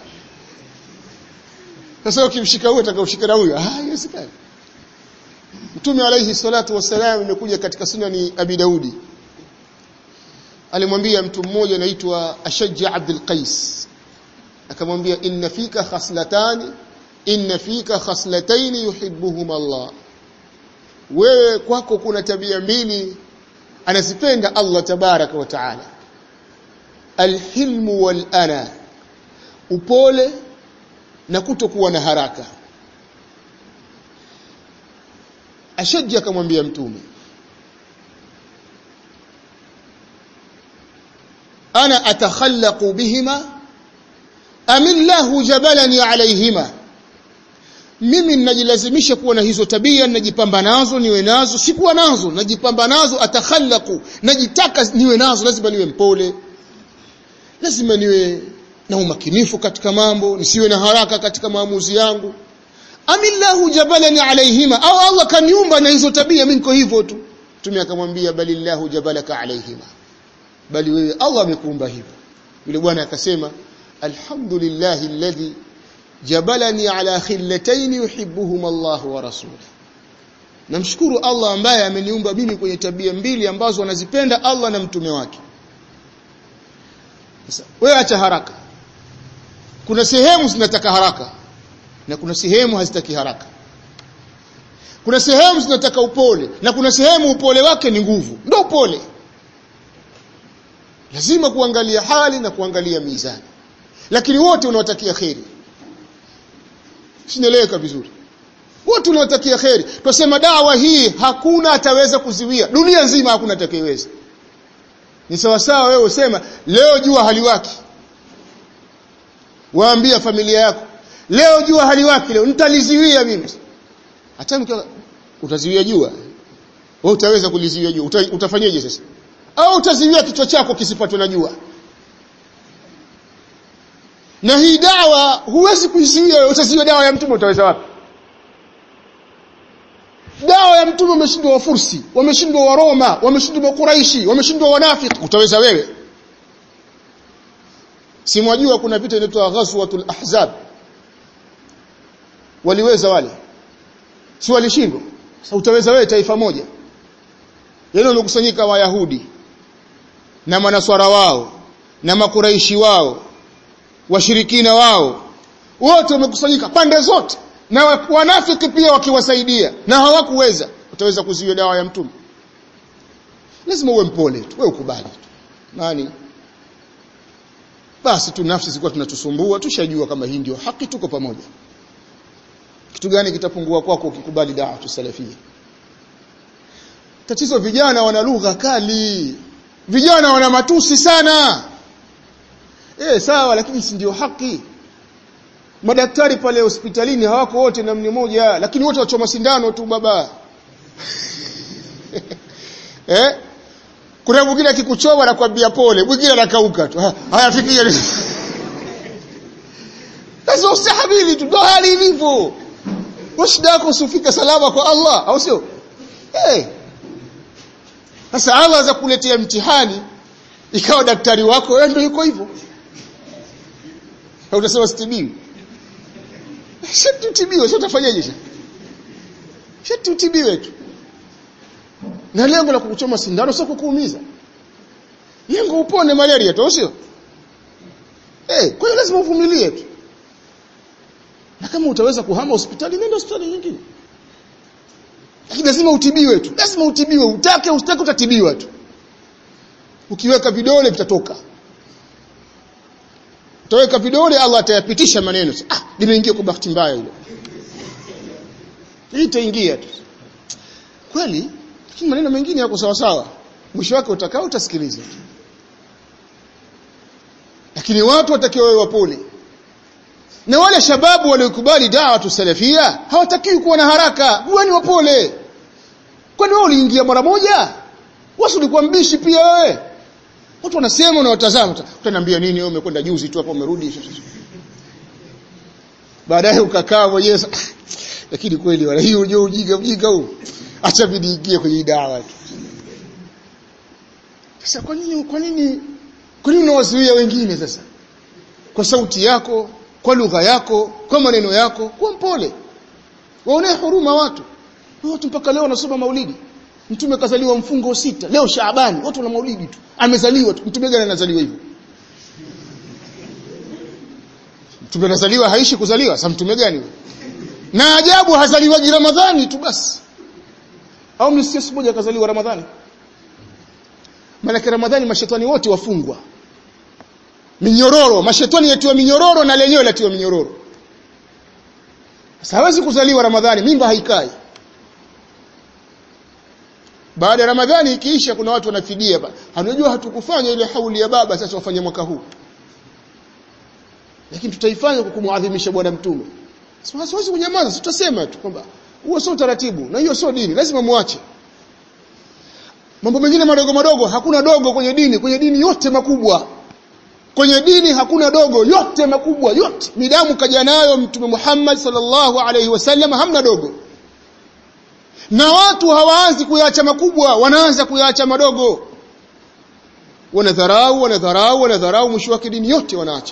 sasa ukimshika huyo atakaoshika na huyo ah haiwezekani Mtume alayhi salatu wassalam imekuja katika sunani Abi Daudi alimwambia mtu mmoja anaitwa Ashajja Abdul Qais akamwambia inna fika khaslatani inna fika khaslatayn yuhibbuhuma Allah wewe kwako kuna tabia mbili anazipenda Allah tabaraka wa taala alhilmu wal ana upole na kutokuwa na haraka ashajja akamwambia mtume ana atakhallaqu bihima amillahu jabalani alayhima mimi ninajilazimisha kuwa na hizo tabia ninajipamba nazo niwe nazo sikuwa nazo najipamba nazo atakhallaqu najitaka niwe nazo lazima niwe mpole lazima niwe na umakinifu katika mambo nisiwe na haraka katika maamuzi yangu amillahu jabalani alayhima au Allah kaniumba na hizo tabia mimi niko hivyo tu mtume akamwambia balillahu jabalaka alayhima bali wewe Allah amekuumba hivyo yule bwana akasema alhamdulillahi alladhi jabalani ala khillatayn yuhibbuhuma Allah wa rasuluhu namshukuru Allah ambaye ameniumba mimi kwenye tabia mbili ambazo anazipenda Allah na mtume wake sasa wewe acha haraka kuna sehemu zinataka haraka na kuna sehemu hazitaki haraka kuna sehemu zinataka upole na kuna sehemu upole wake ni nguvu ndio upole lazima kuangalia hali na kuangalia mizani lakini wote unawatakia kheri sinaeleweka vizuri wote unawatakia kheri twasema dawa hii hakuna ataweza kuziwia dunia nzima hakuna atakayeweza ni sawa sawa wewe usema leo jua haliwaki waambia familia yako leo jua haliwaki leo nitaliziwia mimi hata mkiwa utaziwia jua wewe utaweza kuliziwia jua Uta, utafanyaje sasa au utaziwia kichwa chako kisipatwe na jua na hii dawa huwezi kuizuia utaziwia dawa ya mtume utaweza wapi dawa ya mtume wameshindwa wafursi wameshindwa waroma wameshindwa quraishi wameshindwa wanafiki utaweza wewe si mwajua kuna vita inaitwa ghazwatul ahzab waliweza wale si walishindwa sasa utaweza wewe taifa moja yale wamekusanyika wayahudi na manaswara wao na makuraishi wao washirikina wao wote wamekusanyika pande zote na wanafiki pia wakiwasaidia na hawakuweza utaweza kuziwia dawa ya mtume lazima uwe mpole tu wewe ukubali tu nani basi tu nafsi zilikuwa tunatusumbua tushajua kama hii ndio haki tuko pamoja kitu gani kitapungua kwako ukikubali dawa tusalafia tatizo vijana wana lugha kali vijana wana matusi sana eh sawa lakini si ndio haki madaktari pale hospitalini hawako wote namni moja lakini wote wachoma sindano tu baba eh kuna mwingine akikuchoma anakwambia pole mwingine anakauka tu haya fikia sasa ustahimili tu ndo hali ilivyo shida yako usifike salama kwa Allah au sio eh sasa Allah za kuletea mtihani ikawa daktari wako wewe ndio yuko hivyo au utasema sitibiwi shati utibiwe sio utafanyaje sasa shati utibiwe tu na lengo la kukuchoma sindano sio kukuumiza lengo upone malaria tu sio eh kwa hiyo lazima uvumilie tu na kama utaweza kuhama hospitali nenda hospitali nyingine lakini lazima utibiwe tu lazima utibiwe utake usitake utatibiwa tu ukiweka vidole vitatoka utaweka vidole Allah atayapitisha maneno ah limeingia kwa bahati mbaya hilo hii itaingia tu kweli lakini maneno mengine yako sawa sawa mwisho wake utakao utasikiliza lakini watu watakiwa wawe wapole na wale shababu waliokubali dawa tusalafia hawatakiwi kuwa na haraka huwa ni wapole kwani wewe uliingia mara moja wasi ulikuwa mbishi pia wewe watu wanasema na watazama utaniambia nini wewe umekwenda juzi tu hapo umerudi baadaye ukakaa mwenyewe lakini kweli wala hiyo unajua ujinga ujinga huu acha vidiingie kwenye dawa tu sasa kwa nini kwa nini kwa nini unawazuia wengine sasa kwa sauti yako kwa lugha yako kwa maneno yako kuwa mpole waonee huruma watu watu mpaka leo wanasoma maulidi mtume kazaliwa mfungo sita leo shaabani watu wana maulidi tu amezaliwa tu mtume gani anazaliwa hivyo mtume anazaliwa haishi kuzaliwa sasa mtume gani na ajabu hazaliwaji ramadhani tu basi au msikia siku moja akazaliwa ramadhani maana ramadhani mashetani wote wafungwa minyororo mashetani yatiwa minyororo na lenyewe latiwa minyororo sasa hawezi kuzaliwa ramadhani mimba haikai baada ya ramadhani ikiisha kuna watu wanafidia hanajua hatukufanya ile hauli ya baba sasa wafanye mwaka huu lakini tutaifanya kwa kumuadhimisha bwana mtume sasa siwezi kunyamaza tutasema tu kwamba huo sio utaratibu na hiyo sio dini lazima muache mambo mengine madogo madogo hakuna dogo kwenye dini kwenye dini yote makubwa kwenye dini hakuna dogo yote makubwa yote midamu kaja nayo mtume Muhammad sallallahu alaihi wasallam hamna dogo na watu hawaanzi kuyaacha makubwa wanaanza kuyaacha madogo wanadharau wanadharau wanadharau mwisho wake dini yote wanaacha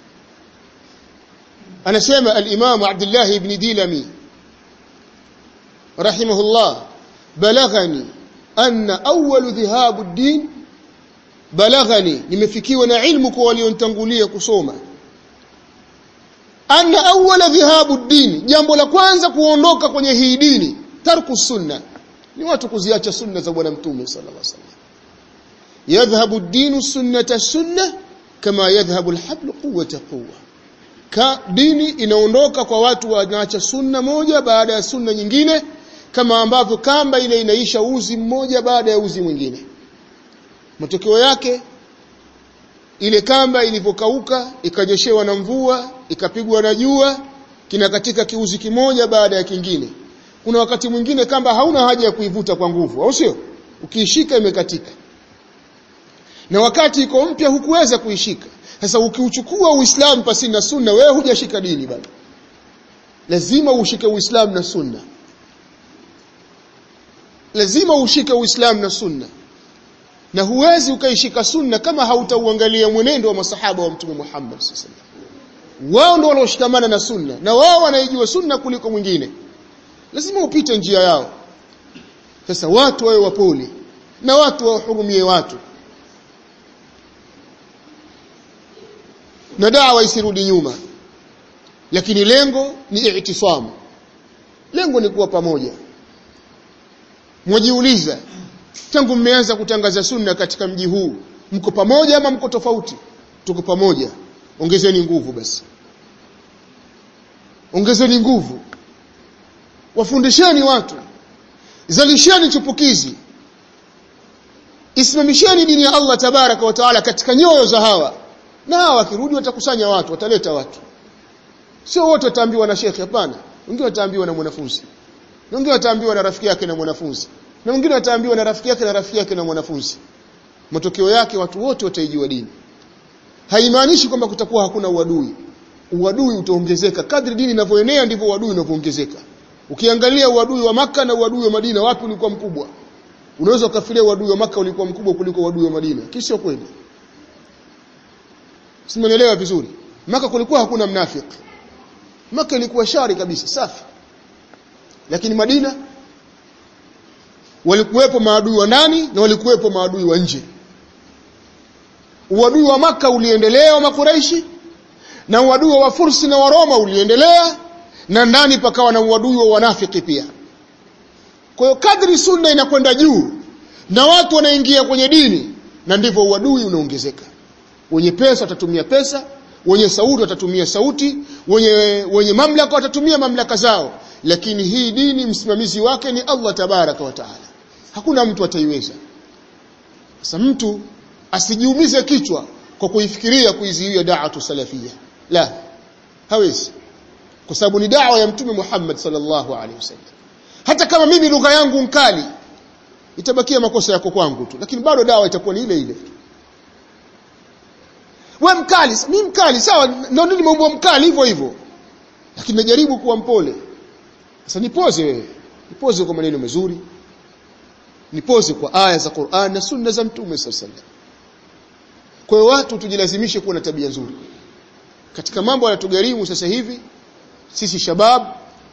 anasema al-Imam Abdullah ibn Dilami rahimahullah balaghani anna awwal dhihab ad-din balaghani nimefikiwa na ilmu kwa walionitangulia kusoma anna awwala dhihabu ad-din jambo la kwanza kuondoka kwenye hii dini tarku sunna ni watu kuziacha sunna za bwana mtume sallallahu alaihi wasallam yadhhabu ad-din sunnata sunna kama yadhhabu al-habl quwwata quwwa ka dini inaondoka kwa watu wanaacha sunna moja baada ya sunna nyingine kama ambavyo kamba ile inaisha uzi mmoja baada ya uzi mwingine matokeo yake ile kamba ilivyokauka ikanyeshewa na mvua ikapigwa na jua kinakatika kiuzi kimoja baada ya kingine kuna wakati mwingine kamba hauna haja ya kuivuta kwa nguvu au sio ukiishika imekatika na wakati iko mpya hukuweza kuishika sasa ukiuchukua uislamu pasi na sunna wewe hujashika dini bado lazima ushike uislamu na sunna lazima ushike uislamu na sunna na huwezi ukaishika sunna kama hautauangalia mwenendo wa masahaba wa mtume Muhammad sallallahu alaihi wasallam wao ndio walioshikamana na sunna na wao wanaijua sunna kuliko mwingine lazima upite njia yao sasa watu wawe wapole na watu wahurumie watu na dawa isirudi nyuma lakini lengo ni i'tisamu lengo ni kuwa pamoja mwajiuliza tangu mmeanza kutangaza sunna katika mji huu mko pamoja ama mko tofauti tuko pamoja ongezeni nguvu basi ongezeni nguvu wafundisheni watu zalisheni chupukizi isimamisheni dini ya Allah tabaraka wa taala katika nyoyo za hawa na hawa wakirudi watakusanya watu wataleta watu sio wote wataambiwa na shekhi hapana wengine wataambiwa na mwanafunzi wengine wataambiwa na rafiki yake na mwanafunzi na mwingine ataambiwa na rafiki yake na rafiki yake na mwanafunzi matokeo yake watu wote wataijua dini haimaanishi kwamba kutakuwa hakuna uadui uadui utaongezeka kadri dini inavyoenea ndivyo uadui unavyoongezeka ukiangalia uadui wa maka na uadui wa Madina wapi ulikuwa mkubwa unaweza ukafikiria uadui wa maka ulikuwa mkubwa kuliko uadui wa Madina kisha kweli simenielewa vizuri maka kulikuwa hakuna mnafiki maka ilikuwa shari kabisa safi lakini Madina walikuwepo maadui wa ndani na walikuwepo maadui wa nje uadui wa maka uliendelea wa makuraishi na uadui wa wafursi na waroma uliendelea na ndani pakawa na uadui wa wanafiki pia kwa hiyo kadri sunna inakwenda juu na watu wanaingia kwenye dini na ndivyo uadui unaongezeka wenye pesa watatumia pesa wenye sauti watatumia sauti wenye wenye mamlaka watatumia mamlaka zao lakini hii dini msimamizi wake ni Allah tabaraka wa taala hakuna mtu ataiweza sasa mtu asijiumize kichwa kwa kuifikiria kuizuia da'atu salafia la hawezi kwa sababu ni dawa ya mtume Muhammad sallallahu alaihi wasallam hata kama mimi lugha yangu nkali itabakia makosa yako kwangu tu lakini bado dawa itakuwa ni ile ile we mkali mimi mkali sawa ndio nimeumbwa mkali hivyo hivyo lakini najaribu kuwa mpole sasa nipoze wewe nipoze kwa maneno mazuri nipoze kwa aya za Qur'an na sunna za mtume sallallahu alaihi wasallam kwa hiyo watu tujilazimishe kuwa na tabia nzuri katika mambo yanatugharimu sasa hivi sisi shabab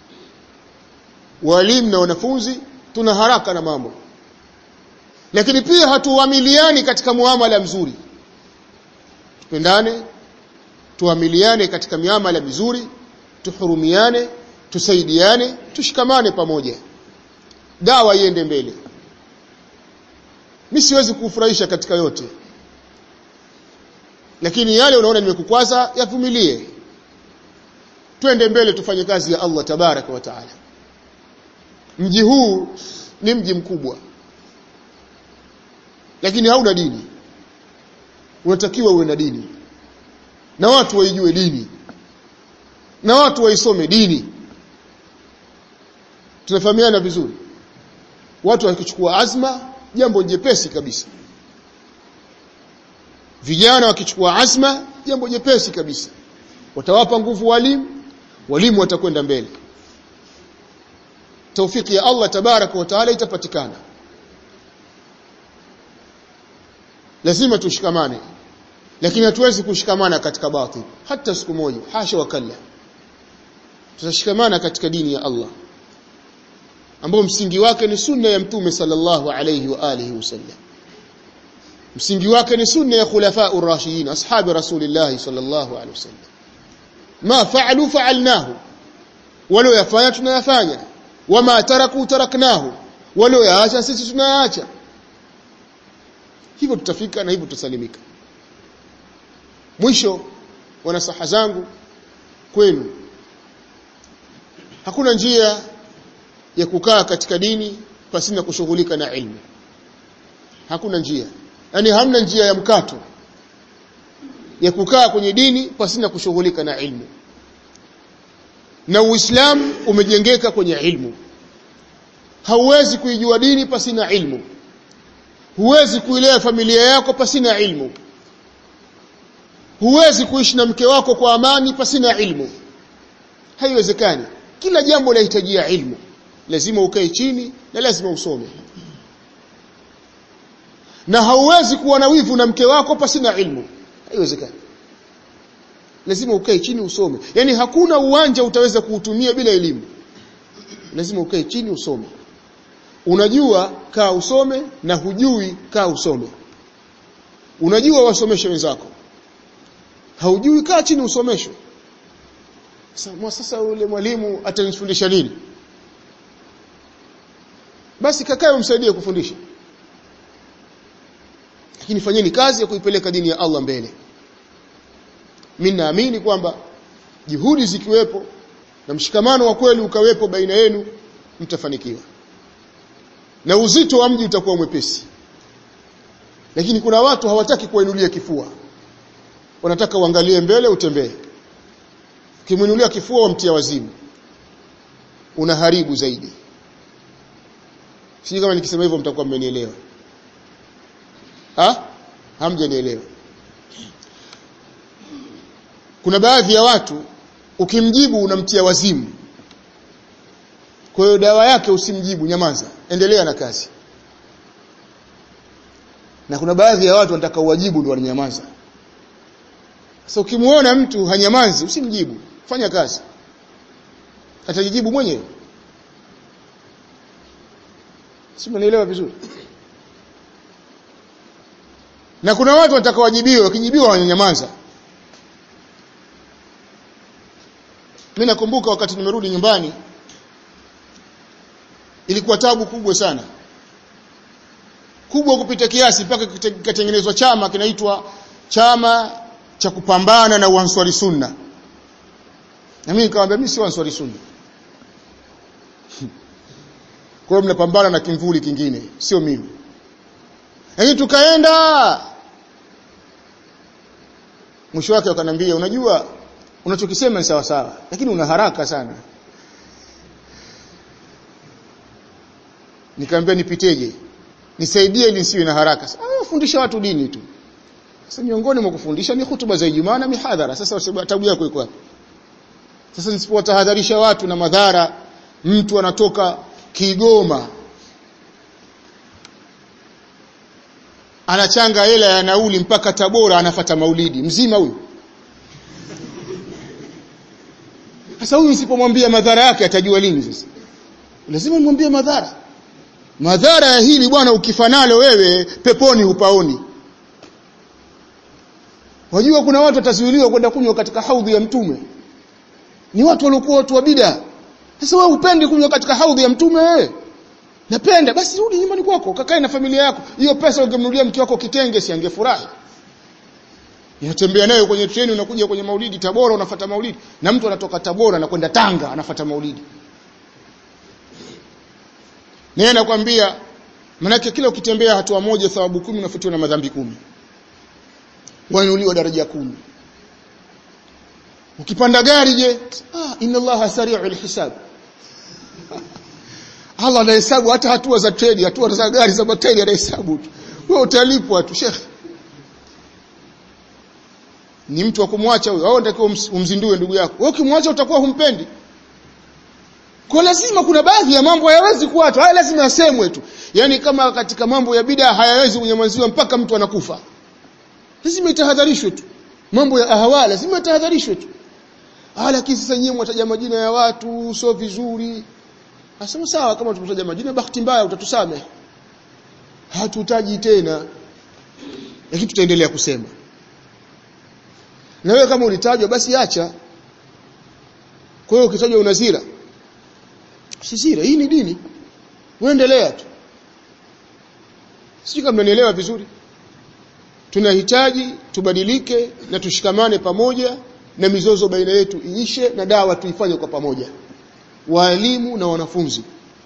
walimu na wanafunzi tuna haraka na mambo lakini pia hatuamiliani katika muamala mzuri tupendane tuamiliane katika miamala mizuri tuhurumiane tusaidiane tushikamane pamoja dawa iende mbele mimi siwezi kufurahisha katika yote lakini yale unaona nimekukwaza yavumilie twende mbele tufanye kazi ya Allah tabaraka wa taala mji huu ni mji mkubwa lakini hauna dini unatakiwa uwe na dini na watu waijue dini na watu waisome dini tunafahamiana vizuri watu wakichukua azma jambo jepesi kabisa vijana wakichukua azma jambo jepesi kabisa watawapa nguvu walimu walimu watakwenda mbele taufiki ya Allah tabaraka wa taala itapatikana lazima tushikamane lakini hatuwezi kushikamana katika batil hata siku moja hasha wakalla tutashikamana katika dini ya Allah ambao msingi wake ni sunna ya mtume sallallahu alayhi wa alihi wasallam msingi wake ni sunna ya khulafa ar-rashidin ashabi rasulillah sallallahu alayhi wasallam ma fa'alu fa'alnahu walo yafanya tunayafanya wama taraku taraknahu walo yaacha sisi tunayaacha hivyo tutafika na hivyo tutasalimika mwisho wanasaha zangu kwenu hakuna njia ya kukaa katika dini pasina kushughulika na ilmu hakuna njia yani hamna njia ya mkato ya kukaa kwenye dini pasina kushughulika na ilmu na uislamu umejengeka kwenye ilmu hauwezi kuijua dini pasina ilmu huwezi kuilea familia yako pasina ilmu huwezi kuishi na mke wako kwa amani pasina ilmu haiwezekani kila jambo lahitajia ilmu lazima ukae chini na lazima usome na hauwezi kuwa na wivu na mke wako pasina ilmu haiwezekani lazima ukae chini usome yani hakuna uwanja utaweza kuutumia bila elimu lazima ukae chini usome unajua kaa usome na hujui kaa usome unajua wasomeshe wenzako haujui kaa chini usomeshwe sasa sasa yule mwalimu atanifundisha nini basi kakae umsaidie kufundisha lakini fanyeni kazi ya kuipeleka dini ya Allah mbele mimi naamini kwamba juhudi zikiwepo na mshikamano wa kweli ukawepo baina yenu mtafanikiwa na uzito wa mji utakuwa mwepesi lakini kuna watu hawataki kuinulia kifua wanataka uangalie mbele utembee ukimwinulia kifua wamtia wazimu unaharibu zaidi sijui kama nikisema hivyo mtakuwa mmenielewa ha hamjanielewa kuna baadhi ya watu ukimjibu unamtia wazimu kwa hiyo dawa yake usimjibu nyamaza endelea na kazi na kuna baadhi ya watu wanataka uwajibu ndio wananyamaza sasa ukimuona mtu hanyamazi usimjibu fanya kazi atajijibu mwenyewe si mnaelewa vizuri na kuna watu wanataka wajibiwe wakijibiwa wananyamaza mimi nakumbuka wakati nimerudi nyumbani ilikuwa tabu kubwa sana kubwa kupita kiasi mpaka kikatengenezwa chama kinaitwa chama cha kupambana na uanswari sunna na mimi nikamwambia mimi si uanswari sunna kwa hiyo mnapambana na kimvuli kingine sio mimi lakini tukaenda mwisho wake wakanambia unajua unachokisema ni sawa sawa lakini una haraka sana nikamwambia nipiteje nisaidie ili nisiwe na haraka ah fundisha watu dini tu sasa miongoni mwa kufundisha ni hutuba za Ijumaa na mihadhara sasa tabu yako iko wapi sasa nisipowatahadharisha watu na madhara mtu anatoka Kigoma anachanga hela ya nauli mpaka Tabora anafata maulidi mzima huyu sasa huyu nisipomwambia madhara yake atajua lini sasa lazima nimwambie madhara madhara ya hili bwana ukifanalo wewe peponi hupaoni wajua kuna watu watazuiliwa kwenda kunywa katika haudhi ya mtume ni watu waliokuwa watu wa bid'a sasa wewe upendi kunywa katika haudhi ya mtume wewe napenda basi rudi nyumbani kwako kakae na familia yako hiyo pesa ungemnunulia mke wako kitenge si angefurahi unatembea nayo kwenye treni unakuja kwenye maulidi Tabora unafata maulidi na mtu anatoka Tabora anakwenda Tanga anafata maulidi naye anakuambia manake kila ukitembea hatua moja thawabu kumi unafutiwa na madhambi kumi wainuliwa daraja kumi ukipanda gari je ah inna allaha sari'ul hisab Allah anahesabu hata hatua za treni hatua za gari za mateni anahesabu tu wewe utalipwa tu shekhi ni mtu wa kumwacha huyo au unatakiwa umzindue ndugu yako wewe ukimwacha utakuwa humpendi kwa lazima kuna baadhi ya mambo hayawezi kuachwa haya lazima yasemwe tu yani kama katika mambo ya bid'a hayawezi kunyamaziwa mpaka mtu anakufa lazima itahadharishwe tu mambo ya ahawa lazima itahadharishwe tu ah lakini sasa nyewe mwataja majina ya watu sio vizuri asema sawa kama tumetaja majina bahati mbaya utatusamehe hatutaji tena lakini tutaendelea kusema na wewe kama ulitajwa basi acha kwa hiyo ukitajwa unazira sisira hii ni dini uendelea tu sijui kama mnanielewa vizuri tunahitaji tubadilike na tushikamane pamoja na mizozo baina yetu iishe na dawa tuifanye kwa pamoja waalimu na wanafunzi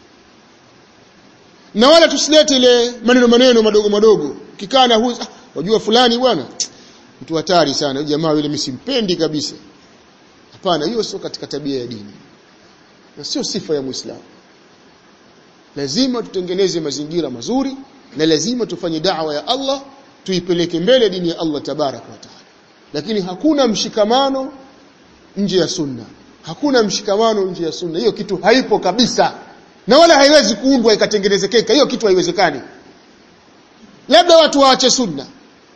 na wala tusilete ile maneno maneno madogo madogo kikaa na huyu ah, wajua fulani bwana mtu hatari sana huyu jamaa yule mimi simpendi kabisa hapana hiyo sio katika tabia ya dini na sio sifa ya muislamu lazima tutengeneze mazingira mazuri na lazima tufanye da'wa ya Allah tuipeleke mbele dini ya Allah tabaraka wa taala lakini hakuna mshikamano nje ya sunna hakuna mshikamano nje ya sunna hiyo kitu haipo kabisa na wala haiwezi kuundwa ikatengenezekeka hiyo kitu haiwezekani labda watu waache sunna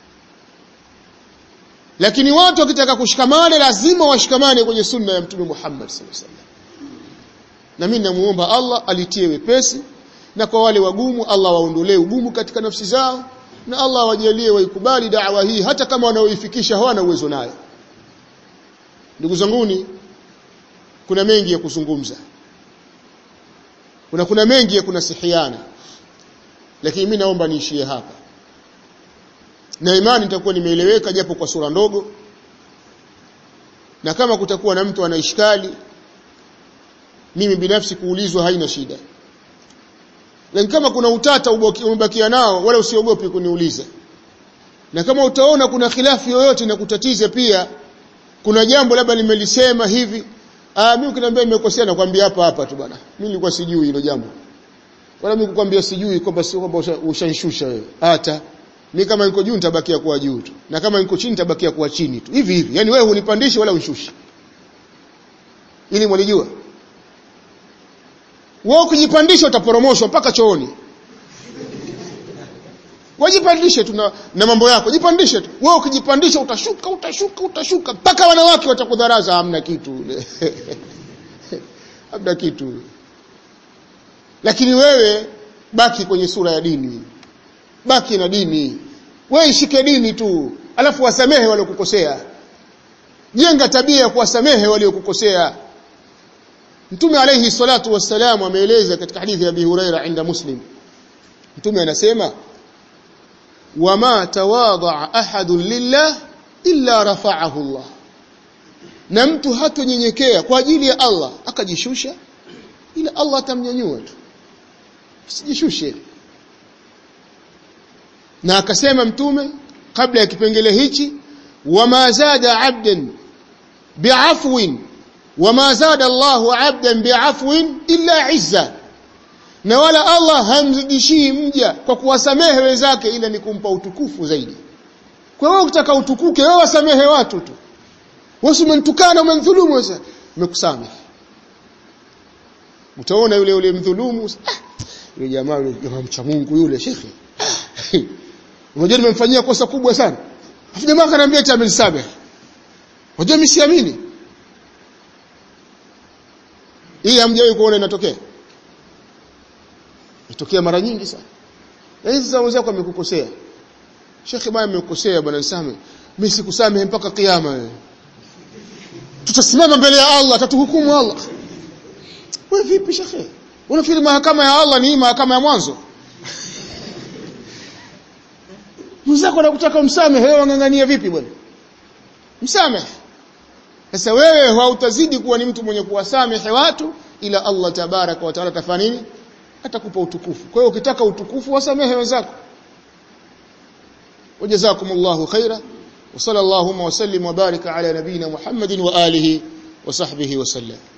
lakini watu wakitaka kushikamana lazima washikamane kwenye sunna ya mtume Muhammad sallallahu alaihi wasallam na mimi namuomba Allah alitie wepesi na kwa wale wagumu Allah waondolee ugumu katika nafsi zao na Allah wajalie waikubali da'wa hii hata kama wanaoifikisha hawana uwezo nayo ndugu zanguni kuna mengi ya kuzungumza kuna kuna mengi ya kunasihiana lakini mimi naomba niishie hapa na imani nitakuwa nimeeleweka japo kwa sura ndogo na kama kutakuwa na mtu anaishkali mimi binafsi kuulizwa haina shida lakini kama kuna utata umebakia nao wala usiogope kuniuliza na kama utaona kuna khilafu yoyote na kutatiza pia kuna jambo labda nimelisema hivi ah mimi ukiniambia nimekosea nakwambia hapa hapa tu bwana mimi nilikuwa sijui hilo jambo wala mimi kukwambia sijui kwamba sio kwamba ushanishusha wewe hata mimi kama niko juu nitabakia kuwa juu tu na kama niko chini nitabakia kuwa chini tu hivi hivi yani wewe hunipandishi wala unishushi ili mwalijua wewe ukijipandisha utaporomoshwa mpaka chooni wajipandishe tu na, na mambo yako jipandishe tu wewe ukijipandisha utashuka utashuka utashuka mpaka wanawake watakudharaza hamna kitu hamna kitu lakini wewe baki kwenye sura ya dini baki na dini wewe ishike dini tu alafu wasamehe waliokukosea jenga tabia ya kuwasamehe waliokukosea Mtume alayhi salatu wassalam ameeleza katika hadithi ya Abi Huraira inda Muslim Mtume anasema wama tawadha ahadun lillah illa rafa'ahu Allah na mtu hatonyenyekea kwa ajili ya Allah akajishusha ila Allah atamnyanyua tu usijishushe na akasema mtume kabla ya kipengele hichi wama zada abdan bi'afwin wama zada Allahu abdan bi'afwin illa izza na wala Allah hamzidishii mja kwa kuwasamehe wenzake ila ni kumpa utukufu zaidi kwa hiyo ukitaka utukuke wewe wasamehe watu tu wewe umenitukana umemdhulumu sasa nimekusamehe utaona yule yule mdhulumu ah, yule jamaa yule jamaa mcha Mungu yule shekhi unajua nimemfanyia kosa kubwa sana afu jamaa akaniambia eti amenisamehe unajua mimi siamini hii hamjawahi kuona inatokea inatokea mara nyingi sana na hizi za wenzako amekukosea shekhi bwana amekukosea bwana nisame mimi sikusamehe mpaka kiyama wewe tutasimama mbele ya Allah atatuhukumu Allah wewe vipi shekhe unafikiri mahakama ya Allah ni mahakama ya mwanzo mzako anakutaka msamehe wewe wangangania vipi bwana msamehe sasa wewe hautazidi kuwa ni mtu mwenye kuwasamehe watu ila Allah tabaraka wa taala atafanya nini atakupa utukufu kwa hiyo ukitaka utukufu wasamehe wenzako wajazakumullahu khaira wa sallallahu wa sallim wa baraka ala nabina Muhammadin wa alihi wa sahbihi wa sallam